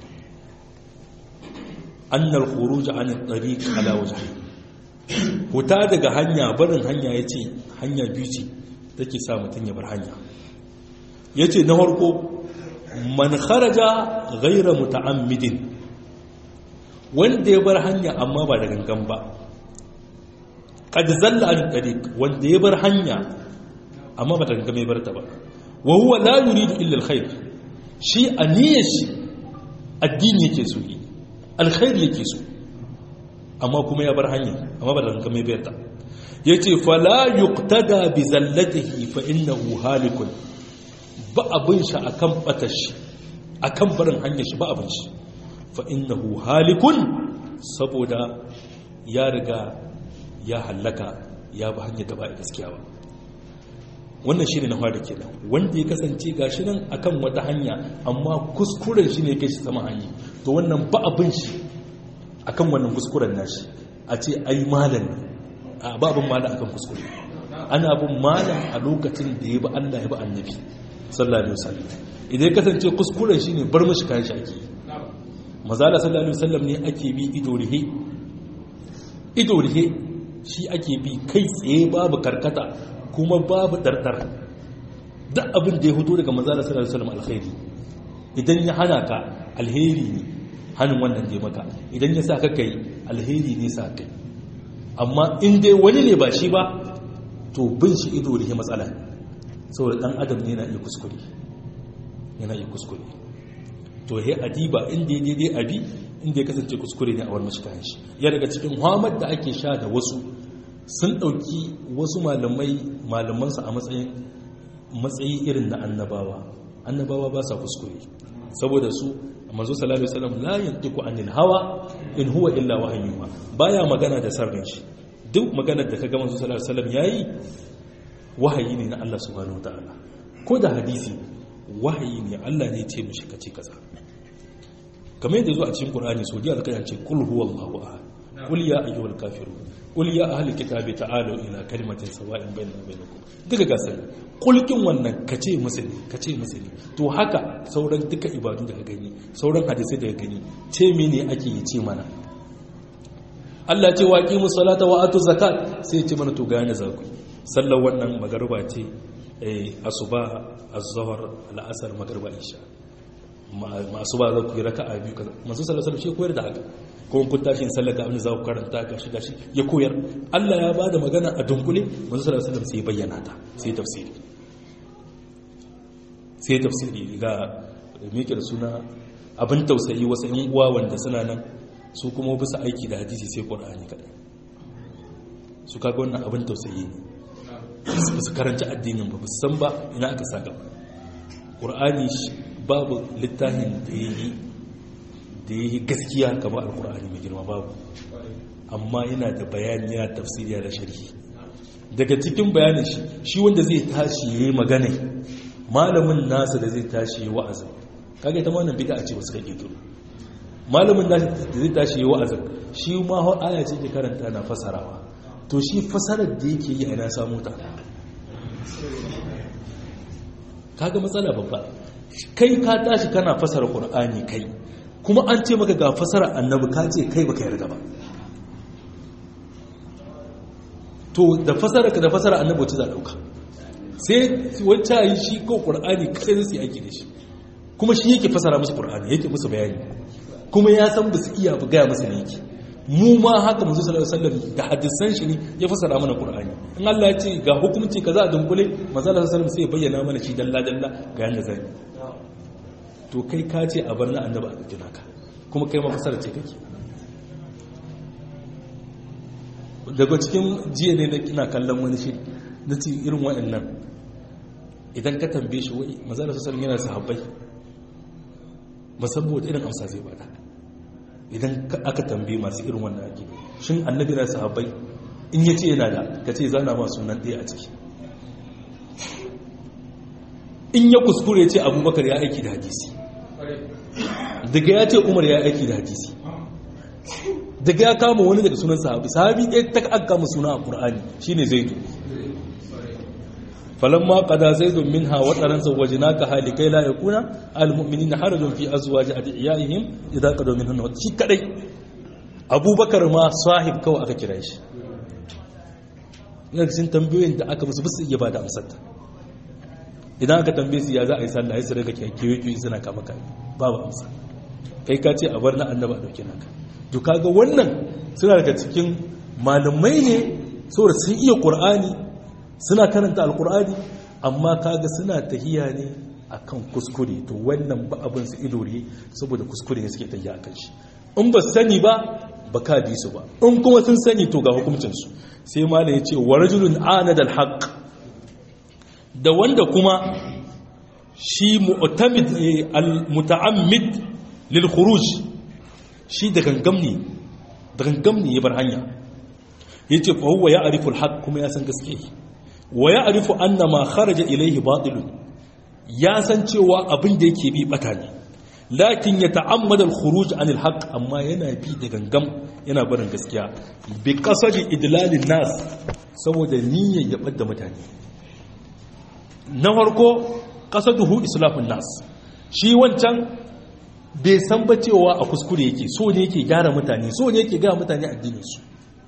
أن الخروج عن الطريق على وجهه huta daga hanya barin hanya ya ce hanya biyu ce take sa mutum ya bar hanya ya ce na harko man kharaja gaira muta'ammidin wanda ya bar hanya amma ba da gangan ba qad zalla an tariq wanda ya bar hanya amma ba da gangan ya bar ta ba wa huwa la yuridu illa alkhair shi aniyar shi addini yake so yi alkhairi yake so amma kuma ya bar hanya amma ba da ranka mai bayarta ya ce fala yuqtada bi zallatihi fa innahu halikun ba abin shi akan batar shi akan barin hanyar shi ba abin shi fa innahu halikun saboda ya riga ya hallaka ya ba hanyar da ba gaskiya ba wannan shi ne na fara kenan wanda ya kasance gashi nan akan wata hanya amma kuskuren shi ne kai shi sama hanya to wannan ba abin shi akan wannan kuskuren nashi a ce ai malam a babin malam akan kuskure ana bin malam a lokacin da ya bi Allah ya bi annabi sallallahu alaihi wasallam idan ya kasance kuskuren shi ne bar mishi kayan shi ake mazala sallallahu alaihi wasallam ne ake bi ido rihe ido rihe shi ake bi kai tsaye babu karkata kuma babu dardar duk abin da ya hudu daga manzala sallallahu alaihi wasallam alkhairi idan ya hana ka alheri ne hannun wannan da ya maka idan ya sa ka kai alheri ne sa kai amma in dai wani ne ba shi ba to bin shi ido da matsala saboda dan adam ne yana iya kuskure yana iya kuskure to he adiba inda ya daidai abi inda ya kasance kuskure ne a wani mashi kayan shi ya daga cikin hamad da ake sha da wasu sun ɗauki wasu malamai malamansu a matsayin matsayi irin na annabawa annabawa ba sa kuskure saboda su manzo sallallahu alaihi wasallam la yantiqu anil hawa in huwa illa wahyuha baya magana da sarrin shi duk maganar da kaga manzo sallallahu alaihi wasallam yayi wahayi ne na Allah subhanahu wataala ko da hadisi wahayi ne Allah ne ya ce mishi kace kaza kamar yadda zo a cikin Qur'ani so da alƙayan ce kul huwallahu ahad qul ya ayyuhal kafirun qul ya ahlal kitabi ta'alu ila kalimatin sawa'in bainana bainakum duka gasar kulkin wannan kace musulmi kace musulmi to haka sauran duka ibadu da gani sauran hadisi da gani ce mene ake yi ce mana Allah ce waqi musallata wa atu zakat sai ce mana to ga yana zaku sallar wannan magruba ce eh asuba az-zuhr al-asr magruba isha masu ba za ku yi raka'a biyu kaza masu sallar sallar shi koyar da haka kuma kun tashi in sallar ga abin da za ku karanta gashi gashi ya koyar Allah ya ba da magana a dunkule masu sallar sallar sai bayyana ta sai tafsiri sai tafsiri ga meke da suna abin tausayi wasu yan uwa wanda suna nan su kuma bisa aiki da hadisi sai qur'ani kadai su kaga wannan abin tausayi ne su karanci addinin ba su san ba ina aka saka qur'ani babu littafin da yi da yi gaskiya kamar alqur'ani mai girma babu amma yana da bayani yana tafsiri da sharhi daga cikin bayanin shi shi wanda zai tashi yayi magana malamin nasa da zai tashi yayi wa'azi kage ta wannan bid'a ce ba suka kirkiro malamin nasa da zai tashi yayi wa'azi shi ma har aya ce ke karanta na fasarawa to shi fasarar da yake yi a ina samu ta kaga matsala babba kai ka tashi kana fasara qur'ani kai kuma an ce maka ga fasara annabi ka ce kai baka yarda ba to da fasara ka da fasara annabi wacce za dauka sai wacce yi shi ko qur'ani kai zai yi aiki da shi kuma shi yake fasara musu qur'ani yake musu bayani kuma ya san ba su iya ba gaya musu ne yake mu ma haka manzo sallallahu alaihi wasallam da hadisan shi ne ya fasara mana qur'ani in Allah ya ce ga hukunci kaza a dunkule manzo sallallahu alaihi wasallam sai ya bayyana mana shi dalla dalla ga yanda zai to kai ka ce a bar na annabi a cikin haka kuma kai ma fasara ce kake daga cikin jiya ne ina kallon wani shi na ci irin waɗannan idan ka tambaye shi wai manzo sallallahu alaihi wasallam yana sahabbai musamman irin amsa zai bada idan aka tambaye masu irin wannan ake shin annabi na sahabbai in yace yana da ka ce zana ma sunan ɗaya a ciki in ya kuskure ce abubakar ya aiki da hadisi daga ya ce umar ya aiki da hadisi daga ya kama wani daga sunan sahabi sahabi ɗaya ta aka kama suna a ƙur'ani shine zaidu falamma qada zaidun minha wa taran zawajnaka halikai la yakuna almu'minina harajun fi azwaji adiyaihim idza qadaw minhunna shi kadai abubakar ma sahib kawai aka kira shi ina cikin tambayoyin da aka musu bisu iya bada amsar ta idan aka tambaye su ya za a yi sallah sai daga kiyaye kiyaye suna kama kai babu amsa kai ka ce a bar na annaba a dauke naka to kaga wannan suna daga cikin malamai ne saboda sun iya qur'ani suna karanta alkur'ani amma kaga suna tahiya ne akan kuskure to wannan ba abin su idore saboda kuskure ne suke tahiya akan shi in ba sani ba ba ka bi su ba in kuma sun sani to ga hukuncinsu sai malam ya ce wa rajulun anadal haqq da wanda kuma shi mu'tamid al-muta'ammid lil khuruj shi da gangam ne da gangam ne ya bar hanya yace fa huwa ya'rifu al-haqq kuma ya san gaske wa ya'rifu anna ma kharaja ilayhi batilun ya san cewa abin da yake bi bata ne lakin ya ta'ammada al-khuruj an al-haqq amma yana bi da gangam yana barin gaskiya bi qasadi idlalin nas saboda niyyar ya bada mutane na farko qasaduhu islahun nas shi wancan bai san ba cewa a kuskure yake so ne yake gyara mutane so ne yake ga mutane addinin su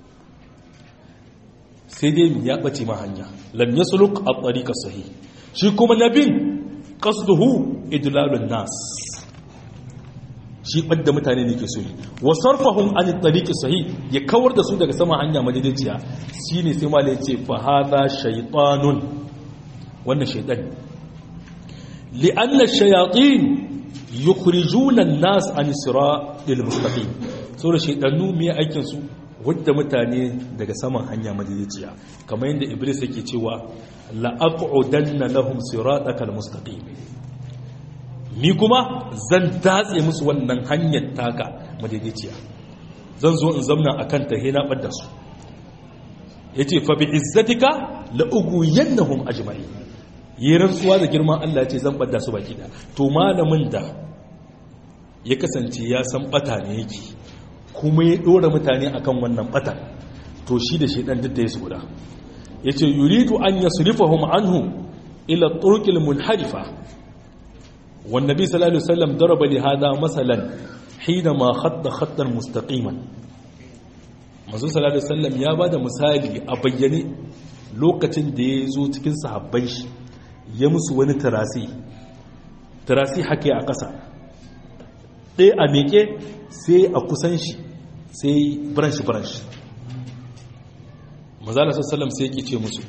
sai dai ya bace ma hanya lam yasluk at-tariqa sahih shi kuma nabin qasduhu idlalun nas shi ɓadda mutane ne ke so yi wa sarfahun an tariki sahi ya kawar da su daga sama hanya madaidaiciya shi ne sai malai ce fa hada shaytanun wannan shaytan li'anna shayatin yukhrijuna an-nas an siratil mustaqim saboda shaytanu me aikin su wadda mutane daga saman hanya madaidaiciya kamar yadda iblis yake cewa la aq'udanna lahum siratal mustaqim ni kuma zan datse musu wannan hanyar taka madaidaiciya zan zo in zamna a kan tahe na ɓadda su ya ce fa bi izzatika la'ugu yannahum ajma'i yi rantsuwa da girman Allah ce zan ɓadda su baki da to malamin da ya kasance ya san ɓata ne yake kuma ya ɗora mutane akan wannan ɓata to shi da shi ɗan duk da ya guda ya ce yuridu an yasrifahum anhu ila turqil munharifa والنبي صلى الله عليه وسلم ضرب لهذا مثلا حينما خط خطا مستقيما manzo sallallahu alaihi wasallam ya bada misali a bayyane lokacin da ya zo cikin sahabban shi ya musu wani tarasi tarasi hake a ƙasa ɗaya a meke sai a kusan shi sai branch branch manzo sallallahu alaihi wasallam sai yake ce musu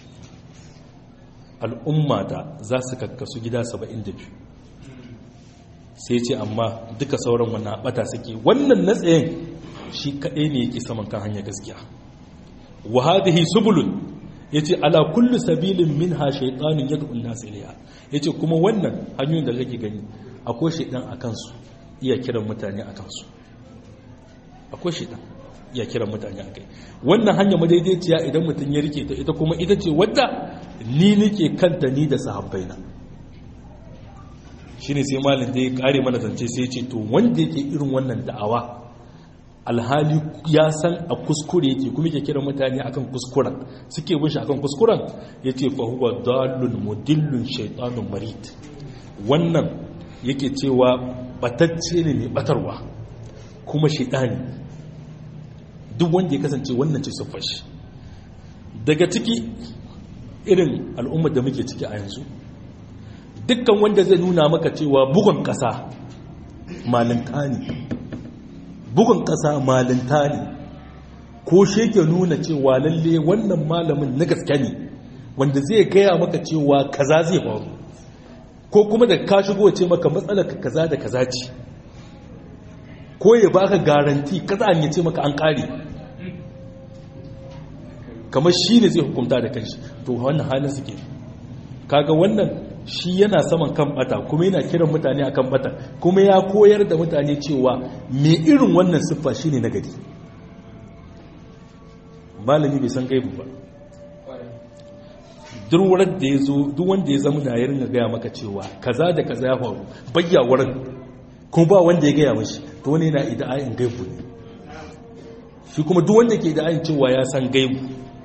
al'ummata za su kakkasu gida 72 sai ce amma duka sauran wannan bata suke wannan natsayin shi kaɗai ne yake saman kan hanyar gaskiya wa hadhihi subulun yace ala kulli sabilin minha shaytanun yad'u an-nas ilayha yace kuma wannan hanyoyin da kake gani akwai shaytan akan su iya kiran mutane akan su akwai shaytan iya kiran mutane akai wannan hanya madaidaiciya idan mutum ya rike ta ita kuma ita ce wadda ni nake kanta ni da sahabbaina shi ne sai malin da ya kare mana zance sai ce to wanda yake irin wannan da'awa alhali ya san a kuskure yake kuma yake kira mutane akan kuskuren suke bin shi akan kuskuren ya ce fa huwa dalun mudillun shaitanun marid wannan yake cewa batacce ne mai batarwa kuma shaitani duk wanda ya kasance wannan ce siffar shi daga ciki irin al'ummar da muke ciki a yanzu dukkan wanda zai nuna maka cewa bugun ƙasa malinta ne bugun ƙasa malinta ne ko shi ke nuna cewa lalle wannan malamin na gaske ne wanda zai gaya maka cewa kaza zai faru ko kuma da ka shigo ce maka matsalar ka kaza da kaza ce ko ya baka garanti kaza an ce maka an kare kamar shi ne zai hukunta da kanshi to wannan halin suke kaga wannan shi yana saman kan bata kuma yana kiran mutane akan bata kuma ya koyar da mutane cewa me irin wannan siffa shine na gari malami bai san gaibu ba durwurar da ya zo duk wanda ya zama na yarin gaya maka cewa kaza da kaza ya faru bayya wurin kuma ba wanda ya gaya mashi to wani yana ida'ayin gaibu ne shi kuma duk wanda ke ida'ayin cewa ya san gaibu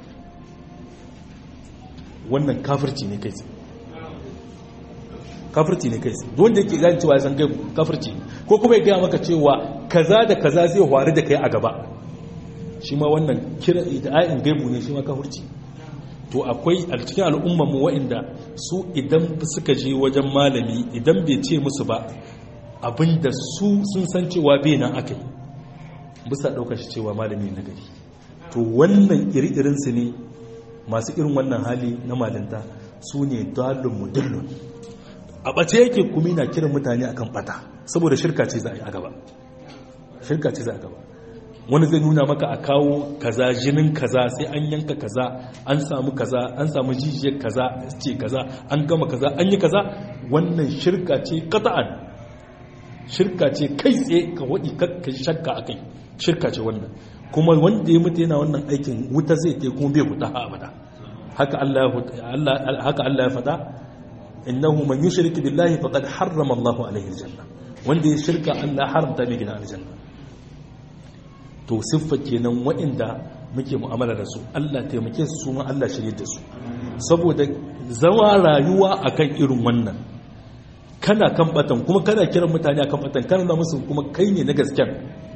wannan kafirci ne kai kafirci ne kai wanda yake gani cewa ya san gaibu kafirci ko kuma ya gaya maka cewa kaza da kaza zai faru da kai a gaba shi ma wannan kira ida'in gaibu ne shi ma kafirci to akwai a cikin al'ummarmu waɗanda su idan suka je wajen malami idan bai ce musu ba abinda su sun san cewa bai nan aka yi bisa ɗaukar shi cewa malami na gari to wannan iri-irinsu ne masu irin wannan hali na malinta su ne dalin mudallun a ɓace yake kuma na kiran mutane akan ɓata saboda shirka ce za a yi a gaba shirka ce za a gaba wani zai nuna maka a kawo kaza jinin kaza sai an yanka kaza an samu kaza an samu jijiyar kaza ce kaza an gama kaza an yi kaza wannan shirka ce kata'an shirka ce kai tsaye ka waɗi kakka shakka a kai shirka ce wannan kuma wanda ya mutu yana wannan aikin wuta zai te kuma bai wuta ha abada haka Allah ya faɗa innahu man yushrik billahi faqad harrama Allahu alaihi aljanna wanda ya shirka Allah haramta mai gina aljanna to siffa kenan waɗanda muke mu'amala da su Allah taimake su su ma Allah shirye da su saboda zama rayuwa akan irin wannan kana kan batan kuma kana kiran mutane akan batan kana na musu kuma kai ne na gasken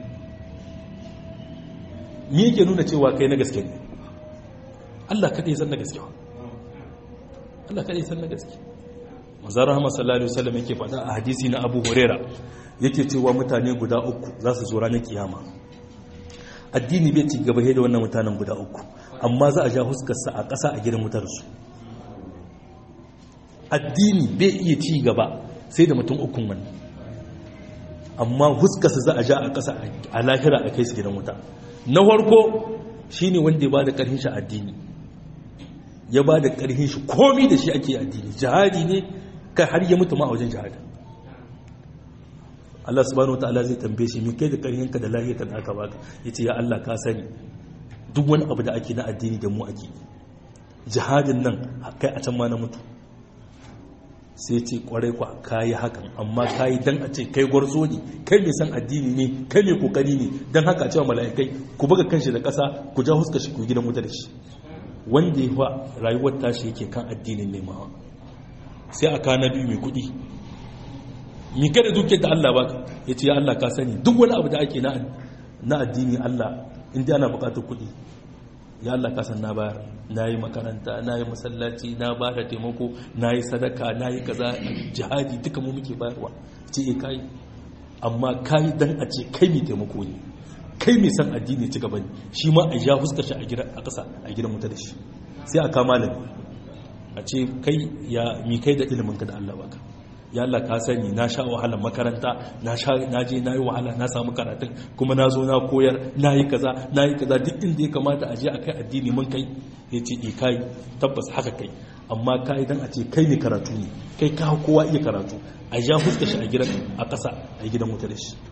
me yake nuna cewa kai na gaske ne Allah kadai san na gaske Allah kadai san na gaske manzon rahama sallallahu alaihi wasallam yake faɗa a hadisi na Abu Huraira yake cewa mutane guda uku za su zo ranar kiyama addini bai ci gaba da wannan mutanen guda uku amma za a ja huskarsa a ƙasa a gidan mutarsu addini bai iya ci gaba sai da mutum ukun wani amma huskarsa za a ja a ƙasa a lahira a kai su gidan wuta na farko shi ne wanda ya ba da ƙarfin shi addini ya ba da ƙarfin shi komi da shi ake addini jihadi ne kai har ya mutu ma a wajen jihadi Allah subhanahu wataala zai tambaye shi me kai da ƙarfinka da lahiyarka da aka baka yace ya Allah ka sani duk wani abu da ake na addini da mu ake jihadin nan kai a can ma na mutu sai ce kwarai kwa kayi hakan amma kayi dan a ce kai gwarzo ne kai mai san addini ne kai mai kokari ne dan haka a cewa mala'ikai ku buga kanshi da ƙasa ku ja huska shi ku gidan wuta da shi wanda ya fa rayuwar tashi yake kan addinin nemawa sai a kana biyu mai kuɗi mi kada dukiyar da Allah baka ya ce ya Allah ka sani duk wani abu da ake na addini Allah inda ana bukatar kuɗi ya Allah ka san na bayar na yi makaranta na yi masallaci na ba da taimako na yi sadaka na yi kaza jihadi duka mu muke bayarwa ce e kayi amma kayi dan a ce kai mai taimako ne kai mai san addini ci gaba ne shi ma a ja fuskar shi a gidan a ƙasa a gidan mutu da shi sai a kama malami a ce kai ya mi kai da ilimin ka da Allah baka ya Allah ka sani na sha wahalar makaranta na sha na je na yi wahala na samu karatun kuma na zo na koyar na yi kaza na yi kaza duk inda ya kamata a je a kai addini mun kai ya ce e kai tabbas haka kai amma kai dan a ce kai ne karatu ne kai ka kowa iya karatu a ja fuska shi a gidan a ƙasa a gidan wuta da shi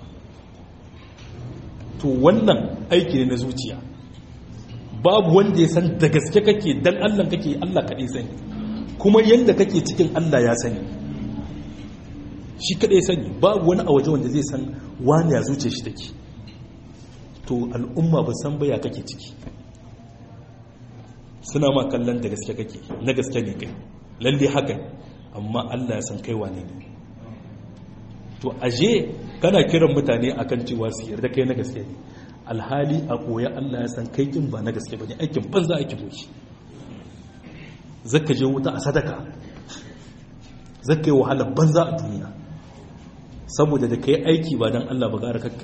to wannan aiki ne na zuciya babu wanda ya san da gaske kake dan Allah kake Allah kaɗai sani kuma yanda kake cikin Allah ya sani shi kaɗai sani babu wani a waje wanda zai san wani ya zuce shi take to al'umma ba san baya kake ciki suna ma kallon da gaske kake na gaske ne kai lalle haka amma Allah ya san kai wane ne to aje kana kiran mutane akan cewa su yarda kai na gaske ne alhali a koya Allah ya san kai kin ba na gaske bane aikin banza aikin boki zaka je wuta a sadaka zaka yi wahala banza a duniya saboda da kai aiki ba dan Allah ba gara kakkai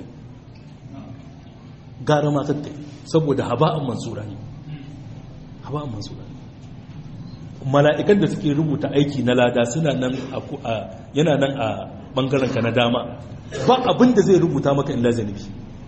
gara ma kakkai saboda haba'an mansura ne haba'an mansura ne mala'ikan da suke rubuta aiki na lada suna nan a yana nan a bangaren ka na dama ba abin da zai rubuta maka illa zanibi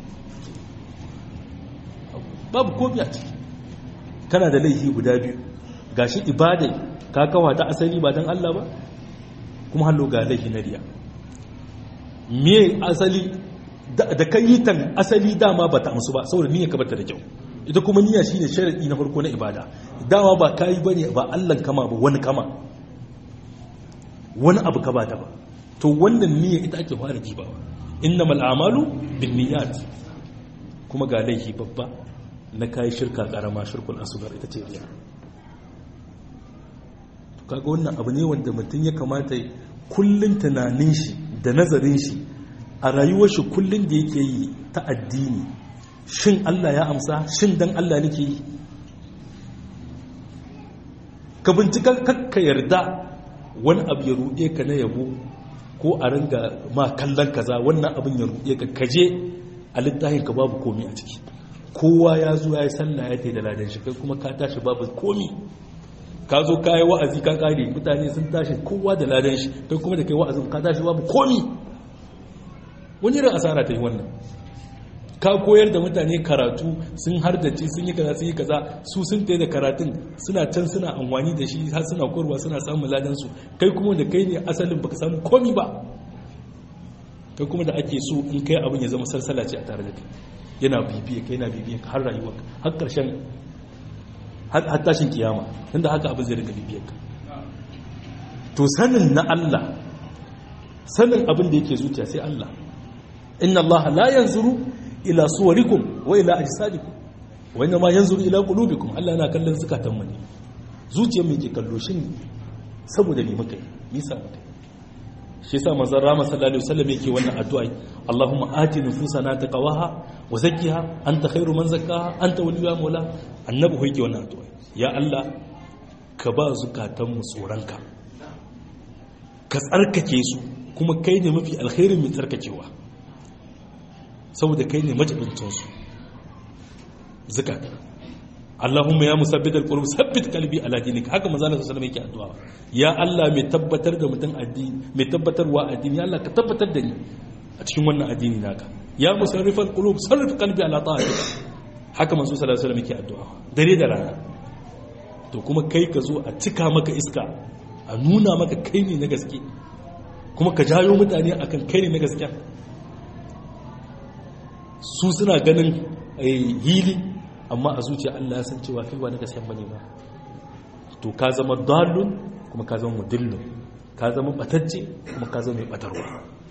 babu komi a ciki kana da laifi guda biyu gashi ibadai ka kawa ta asali ba don Allah ba kuma hallo ga laifi na riya me asali da kan yi tan asali dama ba ta amsu ba saboda niyyar ka bata da kyau ita kuma niyya shine sharadi na farko na ibada dama ba kai bane ba Allah kama ba wani kama wani abu ka bata ba to wannan niyya ita ake fara jibawa innamal a'malu binniyat kuma ga laifi babba na kai shirka karama shirkul asghar ita ce riya to kaga wannan abu ne wanda mutum ya kamata kullun tunanin shi da nazarin shi a rayuwar shi kullun da yake yi ta addini shin Allah ya amsa shin dan Allah nake yi ka bincika kakka yarda wani abu ya ruɗe ka na yabo ko a ringa ma kallon kaza wannan abin ya ruɗe ka kaje a littafin ka babu komi a ciki kowa ya zo ya yi sallah ya ta da ladan shi kai kuma ka tashi babu komi ka zo ka yi wa'azi ka kare mutane sun tashi kowa da ladan shi kai kuma da kai wa'azin ka tashi babu komi wani irin asara ta yi wannan ka koyar da mutane karatu sun hardace sun yi kaza sun yi kaza su sun tayi da karatun suna can suna amfani da shi har suna korwa suna samun ladan su kai kuma da kai ne asalin baka samu komi ba kai kuma da ake so in kai abin ya zama salsala ce a tare da kai yana bibiya kai yana bibiya har rayuwa har karshen har tashin kiyama inda haka abin zai rika bibiyar ka to sanin na Allah sanin abin da yake zuciya sai Allah inna Allah la yanzuru ila suwarikum wa ila ajsadikum wa inna ma yanzuru ila qulubikum Allah yana kallon zakatan mu ne zuciyar mu yake kallo shin saboda me muka yi nisa muka shi yasa manzon Rama sallallahu alaihi wasallam yake wannan addu'a Allahumma ati nufusana taqwaha wa zakkiha anta khairu man zakkaha anta waliyuha mawla annabi ko yake wannan addu'a ya Allah ka ba zukatan mu tsoranka ka tsarkake su kuma kai ne mafi alkhairin mai tsarkakewa saboda kai ne majibincinsu zukata Allahumma ya musabbit al-qulub sabbit qalbi ala dinika haka manzo Allah sallallahu alaihi yake addu'a ya Allah mai tabbatar da mutum addini mai tabbatarwa addini ya Allah ka tabbatar da ni a cikin wannan addini naka ya musarrif al-qulub sarrif qalbi ala ta'atika haka manzo sallallahu alaihi yake addu'a dare da rana to kuma kai ka zo a cika maka iska a nuna maka kai ne na gaske kuma ka jayo mutane akan kai ne na gaske su suna ganin hili amma a zuciya Allah ya san cewa kai ba na gaskiya bane ba to ka zama dalun kuma ka zama mudillun ka zama batacce kuma ka zama mai batarwa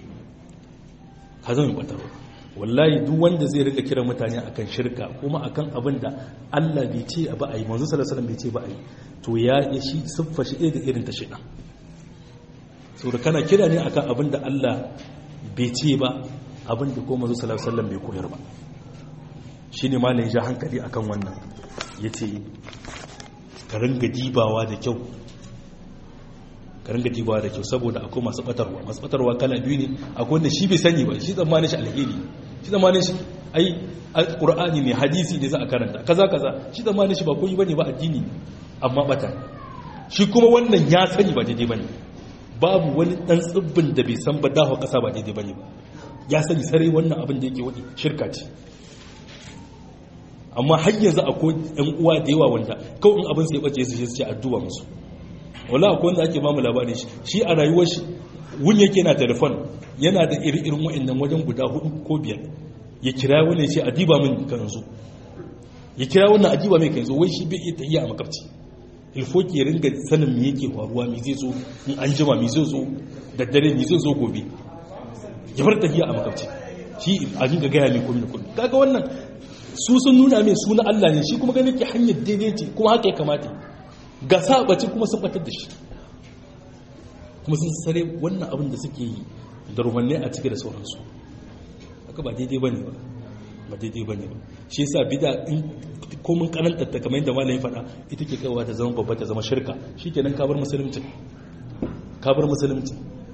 ka zama mai batarwa wallahi duk wanda zai rika kira mutane akan shirka kuma akan abin da Allah bai ce ba a yi manzo sallallahu alaihi bai ce ba a yi to ya yi shi siffa shi da irin ta shida saboda kana kira ne akan abin da Allah bai ce ba abin da kuma manzo sallallahu alaihi wasallam bai koyar ba shine malamin ja hankali akan wannan yace ka ringa dibawa da kyau ka ringa dibawa da kyau saboda akwai masu batarwa masu batarwa kala biyu ne akwai wanda shi bai sani ba shi tsammanin shi alheri shi tsammanin shi ai alqur'ani ne hadisi ne za a karanta kaza kaza shi tsammanin shi ba koyi bane ba addini amma bata shi kuma wannan ya sani ba daidai bane babu wani dan tsibbin da bai san ba dawo kasa ba daidai bane ba ya sani sarai wannan abin da yake wadi shirka ce amma har yanzu akwai ɗan uwa da yawa wanda kawai in abin sai bace su ce addu'a musu wala akwai wanda ake mamu labarin shi shi a rayuwar shi wun yake na telefon yana da iri-irin wa'annan wajen guda hudu ko biyar ya kira wani ya ce adiba min kan zo ya kira wannan adiba mai kan zo wai shi bai iya tafiya a makabci ilfoki ya ringa sanin me yake faruwa me zai zo in an jima me zai zo da dare me zai zo gobe ya bar tafiya a makabci shi a dinga gaya mai komi da komi kaga wannan su sun nuna mai suna Allah ne shi kuma ganin ke hanyar daidai ce kuma haka ya kamata ga sabaci kuma sun batar da shi kuma sun sare wannan abin da suke yi da rumanne a cike da sauransu haka ba daidai ba ne ba ba daidai ba ne ba shi yasa bida in komin karanta ta kamar yadda malamin faɗa ita ke kawo ta zama babba ta zama shirka shi kenan kabar musulunci kabar musulunci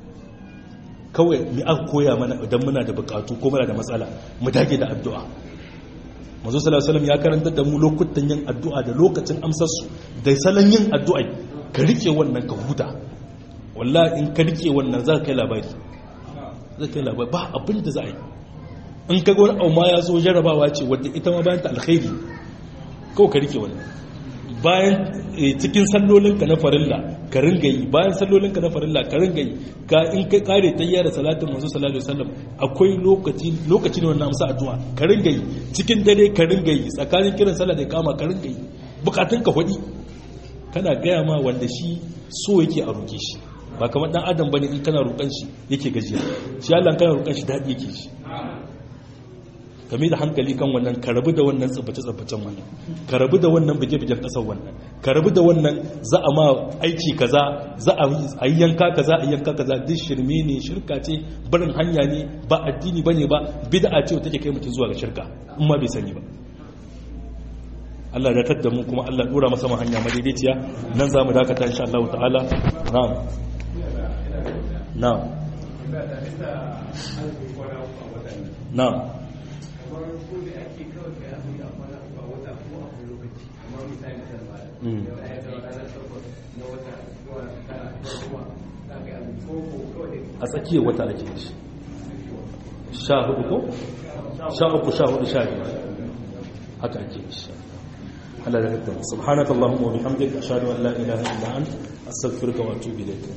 kawai mi aka koya mana idan muna da bukatu ko muna da matsala mu dage da addu'a manzo sallallahu alaihi ya karanta da mu lokutan yin addu'a da lokacin amsar su da salon yin addu'a ka rike wannan ka huta wallahi in ka rike wannan za ka kai labari za ka kai labari ba abin da za a yi in ka ga wani auma ya zo jarabawa ce wadda ita ma bayan ta alkhairi kawai ka rike wannan bayan cikin sallolinka na farilla ka ringa yi bayan sallolinka na farilla ka ringa yi ka in kai kare tayya da salatin manzo sallallahu alaihi wasallam akwai lokaci lokaci ne wannan amsa addu'a ka ringa yi cikin dare ka ringa yi tsakanin kiran sallah da kama ka ringa yi bukatun ka hudi kana gaya ma wanda shi so yake a roke shi ba kamar dan adam bane in kana roƙan shi yake gajiya shi Allah kana roƙan shi dadi yake shi kame da hankali kan wannan ka rabu da wannan tsabbace-tsabbacen wannan ka rabu da wannan bige-bigen ƙasar wannan ka rabu da wannan za a ma aiki kaza za a yi yanka kaza a yanka kaza duk shirme ne shirka ce barin hanya ne ba addini ba ne ba bid'a ce take kai mutum zuwa ga shirka in ma bai sani ba Allah ya tadda mu kuma Allah dora masa hanya madaidaiciya nan za mu dakata insha Allah ta'ala na'am na'am na'am a tsakiyar wata ake shi sha hudu ko? sha uku sha hudu sha biyar haka ake insha Allah da rabbi subhanakallahumma wa bihamdika ashhadu an la ilaha illa anta astaghfiruka wa atubu ilayk